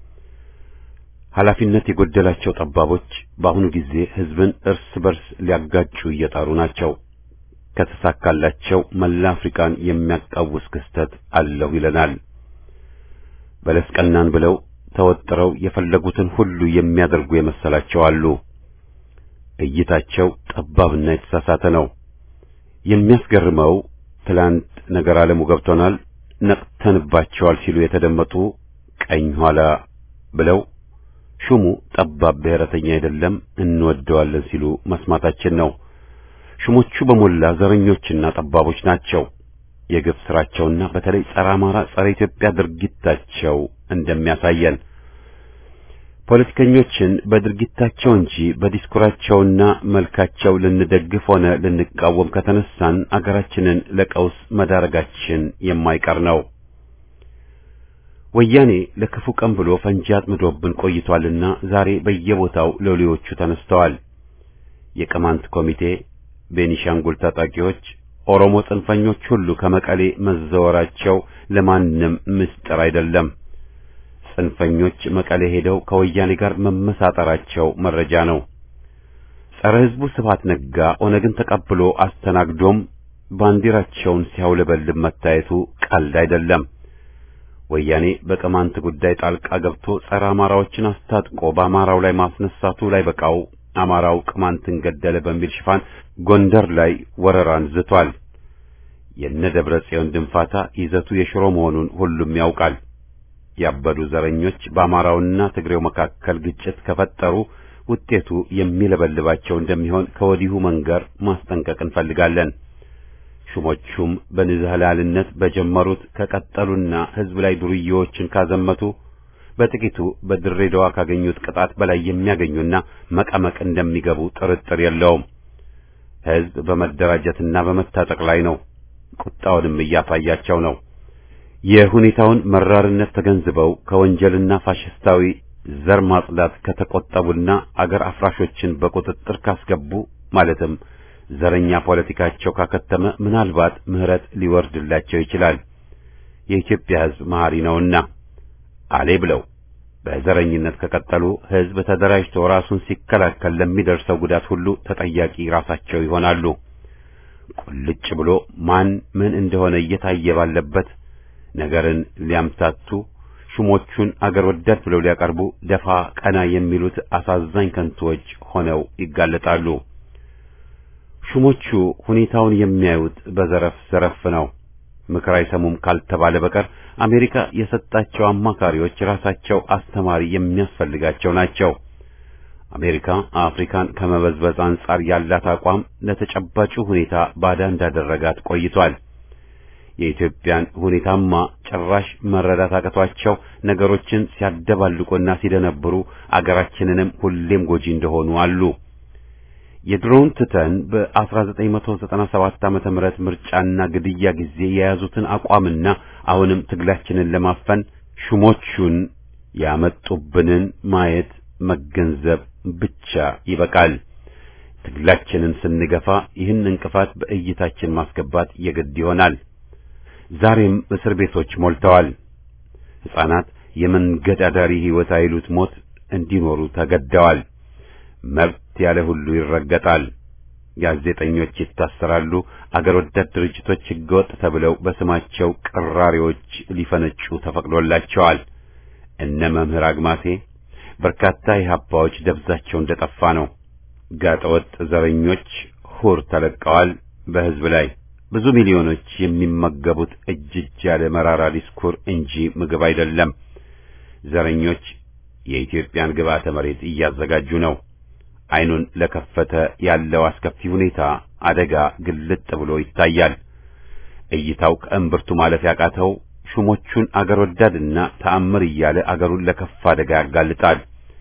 ኃላፊነት የጎደላቸው ጠባቦች በአሁኑ ጊዜ ሕዝብን እርስ በርስ ሊያጋጩ እየጣሩ ናቸው። ከተሳካላቸው መላ አፍሪካን የሚያቃውስ ክስተት አለሁ ይለናል። በለስ ቀናን ብለው ተወጥረው የፈለጉትን ሁሉ የሚያደርጉ የመሰላቸው አሉ። እይታቸው ጠባብና የተሳሳተ ነው። የሚያስገርመው ትላንት ነገር ዓለሙ ገብቶናል፣ ነቅተንባቸዋል ሲሉ የተደመጡ ቀኝ ኋላ ብለው ሹሙ ጠባብ ብሔረተኛ አይደለም እንወደዋለን ሲሉ መስማታችን ነው። ሹሞቹ በሞላ ዘረኞችና ጠባቦች ናቸው። የግፍ ስራቸውና በተለይ ጸረ አማራ፣ ጸረ ኢትዮጵያ ድርጊታቸው እንደሚያሳየን ፖለቲከኞችን በድርጊታቸው እንጂ በዲስኩራቸውና መልካቸው ልንደግፍ ሆነ ልንቃወም ከተነሳን አገራችንን ለቀውስ መዳረጋችን የማይቀር ነው። ወያኔ ለክፉ ቀን ብሎ ፈንጂ አጥምዶብን ቆይቷልና ዛሬ በየቦታው ሎሌዎቹ ተነስተዋል። የቅማንት ኮሚቴ፣ ቤኒሻንጉል ታጣቂዎች፣ ኦሮሞ ጽንፈኞች ሁሉ ከመቀሌ መዘወራቸው ለማንም ምስጢር አይደለም። ጽንፈኞች መቀሌ ሄደው ከወያኔ ጋር መመሳጠራቸው መረጃ ነው። ጸረ ሕዝቡ ስብሐት ነጋ ኦነግን ተቀብሎ አስተናግዶም ባንዲራቸውን ሲያውለበልብ መታየቱ ቀልድ አይደለም። ወያኔ በቅማንት ጉዳይ ጣልቃ ገብቶ ጸረ አማራዎችን አስታጥቆ በአማራው ላይ ማስነሳቱ ላይ በቃው አማራው ቅማንትን ገደለ በሚል ሽፋን ጎንደር ላይ ወረራን ዝቷል። የነ ደብረ ጽዮን ድንፋታ ይዘቱ የሽሮ መሆኑን ሁሉም ያውቃል። ያበዱ ዘረኞች በአማራውና ትግሬው መካከል ግጭት ከፈጠሩ ውጤቱ የሚለበልባቸው እንደሚሆን ከወዲሁ መንገር ማስጠንቀቅ እንፈልጋለን። ሹሞቹም በንዝህላልነት በጀመሩት ከቀጠሉና ሕዝብ ላይ ዱርዬዎችን ካዘመቱ በጥቂቱ በድሬዳዋ ካገኙት ቅጣት በላይ የሚያገኙና መቀመቅ እንደሚገቡ ጥርጥር የለውም። ሕዝብ በመደራጀትና በመታጠቅ ላይ ነው። ቁጣውንም እያሳያቸው ነው። የሁኔታውን መራርነት ተገንዝበው ከወንጀልና ፋሽስታዊ ዘር ማጽዳት ከተቆጠቡና አገር አፍራሾችን በቁጥጥር ካስገቡ ማለትም ዘረኛ ፖለቲካቸው ካከተመ ምናልባት ምሕረት ሊወርድላቸው ይችላል። የኢትዮጵያ ሕዝብ መሐሪ ነውና አሌ ብለው በዘረኝነት ከቀጠሉ ሕዝብ ተደራጅቶ ራሱን ሲከላከል ለሚደርሰው ጉዳት ሁሉ ተጠያቂ ራሳቸው ይሆናሉ። ቁልጭ ብሎ ማን ምን እንደሆነ እየታየ ባለበት ነገርን ሊያምታቱ ሹሞቹን አገር ወዳድ ብለው ሊያቀርቡ ደፋ ቀና የሚሉት አሳዛኝ ከንቶዎች ሆነው ይጋለጣሉ። ሹሞቹ ሁኔታውን የሚያዩት በዘረፍ ዘረፍ ነው። ምክር አይሰሙም ካልተባለ በቀር አሜሪካ የሰጣቸው አማካሪዎች ራሳቸው አስተማሪ የሚያስፈልጋቸው ናቸው። አሜሪካ አፍሪካን ከመበዝበዝ አንጻር ያላት አቋም ለተጨባጩ ሁኔታ ባዳ እንዳደረጋት ቆይቷል። የኢትዮጵያን ሁኔታማ ጭራሽ መረዳት አቅቷቸው ነገሮችን ሲያደባልቁና ሲደነብሩ አገራችንንም ሁሌም ጎጂ እንደሆኑ አሉ። የድሮውን ትተን በ1997 ዓመተ ምህረት ምርጫና ግድያ ጊዜ የያዙትን አቋምና አሁንም ትግላችንን ለማፈን ሹሞቹን ያመጡብንን ማየት መገንዘብ ብቻ ይበቃል። ትግላችንን ስንገፋ ይህን እንቅፋት በእይታችን ማስገባት የግድ ይሆናል። ዛሬም እስር ቤቶች ሞልተዋል። ሕፃናት የመንገድ አዳሪ ሕይወት አይሉት ሞት እንዲኖሩ ተገደዋል። መብት ያለ ሁሉ ይረገጣል። ጋዜጠኞች ይታሰራሉ። አገር ወዳድ ድርጅቶች ሕገወጥ ተብለው በስማቸው ቅራሪዎች ሊፈነጩ ተፈቅዶላቸዋል። እነ መምህር አግማሴ በርካታ የሀባዎች ደብዛቸው እንደጠፋ ነው። ጋጠወጥ ዘረኞች ሁር ተለቀዋል በሕዝብ ላይ ብዙ ሚሊዮኖች የሚመገቡት እጅ እጅ ያለ መራራ ዲስኩር እንጂ ምግብ አይደለም። ዘረኞች የኢትዮጵያን ግብዓተ መሬት እያዘጋጁ ነው። አይኑን ለከፈተ ያለው አስከፊ ሁኔታ አደጋ ግልጥ ብሎ ይታያል። እይታው ከእምብርቱ ማለፍ ያቃተው ሹሞቹን አገር ወዳድና ተአምር እያለ አገሩን ለከፋ አደጋ ያጋልጣል።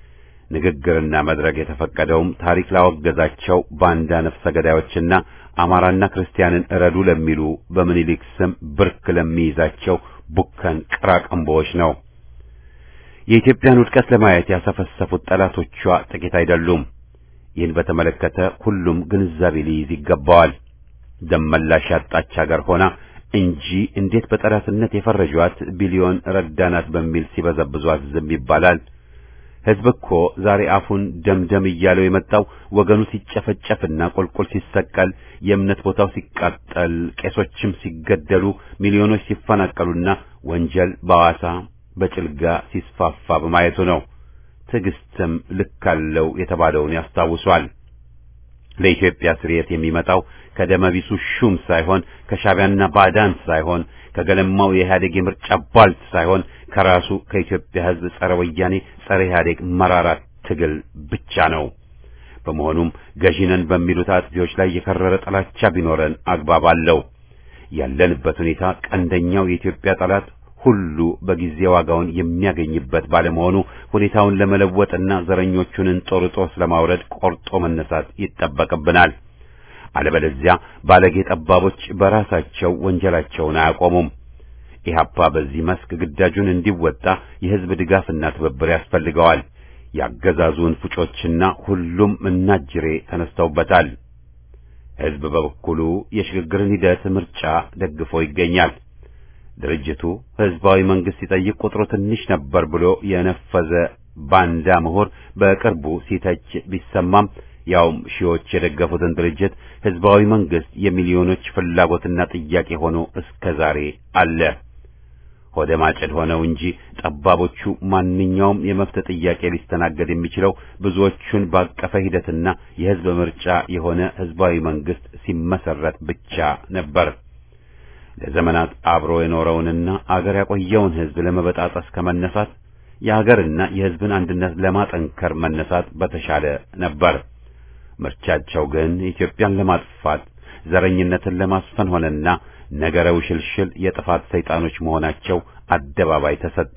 ንግግርና መድረክ የተፈቀደውም ታሪክ ላወገዛቸው ባንዳ ነፍሰ ገዳዮችና አማራና ክርስቲያንን እረዱ ለሚሉ በምኒልክ ስም ብርክ ለሚይዛቸው ቡከን ቅራቅንቦዎች ነው። የኢትዮጵያን ውድቀት ለማየት ያሰፈሰፉት ጠላቶቿ ጥቂት አይደሉም። ይህን በተመለከተ ሁሉም ግንዛቤ ሊይዝ ይገባዋል። ደመላሽ ያጣች ሀገር ሆና እንጂ እንዴት በጠላትነት የፈረጇት ቢሊዮን ረዳናት በሚል ሲበዘብዟት ዝም ይባላል? ሕዝብ እኮ ዛሬ አፉን ደምደም እያለው የመጣው ወገኑ ሲጨፈጨፍና ቁልቁል ሲሰቀል፣ የእምነት ቦታው ሲቃጠል፣ ቄሶችም ሲገደሉ፣ ሚሊዮኖች ሲፈናቀሉና ወንጀል በሐዋሳ በጭልጋ ሲስፋፋ በማየቱ ነው። ትዕግስትም ልክ አለው የተባለውን ያስታውሷል። ለኢትዮጵያ ስርየት የሚመጣው ከደመቢሱ ሹም ሳይሆን ከሻቢያና ባዕዳን ሳይሆን ከገለማው የኢህአዴግ የምርጫ ቧልት ሳይሆን ከራሱ ከኢትዮጵያ ሕዝብ ጸረ ወያኔ ጸረ ኢህአዴግ መራራ ትግል ብቻ ነው። በመሆኑም ገዢነን በሚሉት አጥፊዎች ላይ የከረረ ጥላቻ ቢኖረን አግባብ አለው። ያለንበት ሁኔታ ቀንደኛው የኢትዮጵያ ጠላት ሁሉ በጊዜ ዋጋውን የሚያገኝበት ባለመሆኑ ሁኔታውን ለመለወጥና ዘረኞቹን እንጦርጦስ ለማውረድ ቆርጦ መነሳት ይጠበቅብናል። አለበለዚያ ባለጌ ጠባቦች በራሳቸው ወንጀላቸውን አያቆሙም። ኢህአፓ በዚህ መስክ ግዳጁን እንዲወጣ የህዝብ ድጋፍና ትብብር ያስፈልገዋል። ያገዛዙን ፉጮችና ሁሉም እናጅሬ ተነስተውበታል። ህዝብ በበኩሉ የሽግግርን ሂደት ምርጫ ደግፎ ይገኛል። ድርጅቱ ህዝባዊ መንግስት ሲጠይቅ ቁጥሩ ትንሽ ነበር ብሎ የነፈዘ ባንዳ ምሁር በቅርቡ ሲተች ቢሰማም ያውም ሺዎች የደገፉትን ድርጅት ህዝባዊ መንግስት የሚሊዮኖች ፍላጎትና ጥያቄ ሆኖ እስከ ዛሬ አለ። ሆደ ማጭድ ሆነው እንጂ ጠባቦቹ ማንኛውም የመብት ጥያቄ ሊስተናገድ የሚችለው ብዙዎቹን ባቀፈ ሂደትና የህዝብ ምርጫ የሆነ ህዝባዊ መንግስት ሲመሰረት ብቻ ነበር። ለዘመናት አብሮ የኖረውንና አገር ያቆየውን ህዝብ ለመበጣጠስ ከመነሳት የሀገርና የህዝብን አንድነት ለማጠንከር መነሳት በተሻለ ነበር። ምርጫቸው ግን ኢትዮጵያን ለማጥፋት ዘረኝነትን ለማስፈን ሆነና ነገረ ውሽልሽል የጥፋት ሰይጣኖች መሆናቸው አደባባይ ተሰጣ።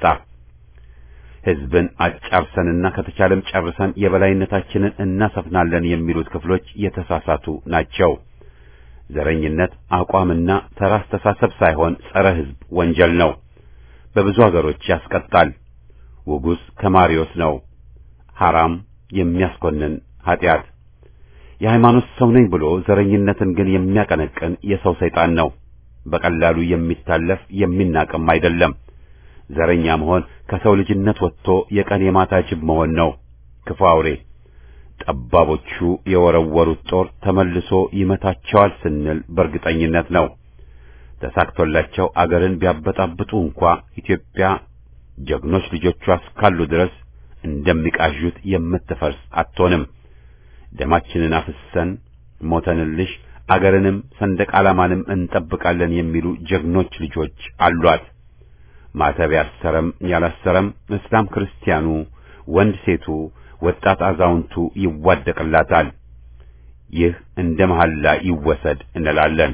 ህዝብን አጫርሰንና ከተቻለም ጨርሰን የበላይነታችንን እናሰፍናለን የሚሉት ክፍሎች የተሳሳቱ ናቸው። ዘረኝነት አቋምና ተራ አስተሳሰብ ሳይሆን ጸረ ህዝብ ወንጀል ነው። በብዙ አገሮች ያስቀጣል። ውጉስ ከማሪዮስ ነው። ሐራም የሚያስኮንን ኃጢአት። የሃይማኖት ሰው ነኝ ብሎ ዘረኝነትን ግን የሚያቀነቅን የሰው ሰይጣን ነው። በቀላሉ የሚታለፍ የሚናቅም አይደለም። ዘረኛ መሆን ከሰው ልጅነት ወጥቶ የቀን የማታ ጅብ መሆን ነው። ክፉ አውሬ ጠባቦቹ የወረወሩት ጦር ተመልሶ ይመታቸዋል ስንል በእርግጠኝነት ነው። ተሳክቶላቸው አገርን ቢያበጣብጡ እንኳ ኢትዮጵያ ጀግኖች ልጆቿ እስካሉ ድረስ እንደሚቃዡት የምትፈርስ አትሆንም። ደማችንን አፍሰን ሞተንልሽ አገርንም ሰንደቅ ዓላማንም እንጠብቃለን የሚሉ ጀግኖች ልጆች አሏት። ማተብ ያሰረም ያላሰረም፣ እስላም ክርስቲያኑ፣ ወንድ ሴቱ፣ ወጣት አዛውንቱ ይዋደቅላታል። ይህ እንደ መሐላ ይወሰድ እንላለን።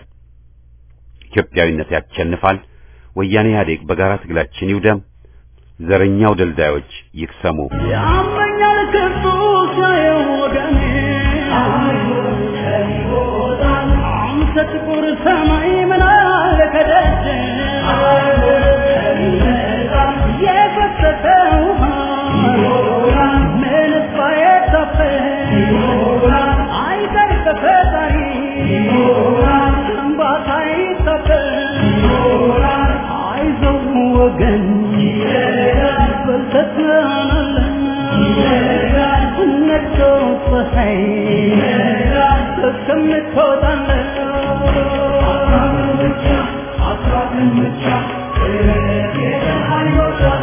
ኢትዮጵያዊነት ያሸንፋል። ወያኔ ኢህአዴግ በጋራ ትግላችን ይውደም። ዘረኛው ደልዳዮች ይክሰሙ። ያመኛል ክፉ ሳየው ወገኔ አንተ ጥቁር ሰማይ ምን አለ ከደጅ የፈሰሰ ውሃ ምንስ ባይታፈስ አይቀር ከፈጣሪ እንባታ አይታፈስ አይዞህ ወገን በርተህ ትሆናለህ ነግቶ ፀሐይ እስከምትወጣለህ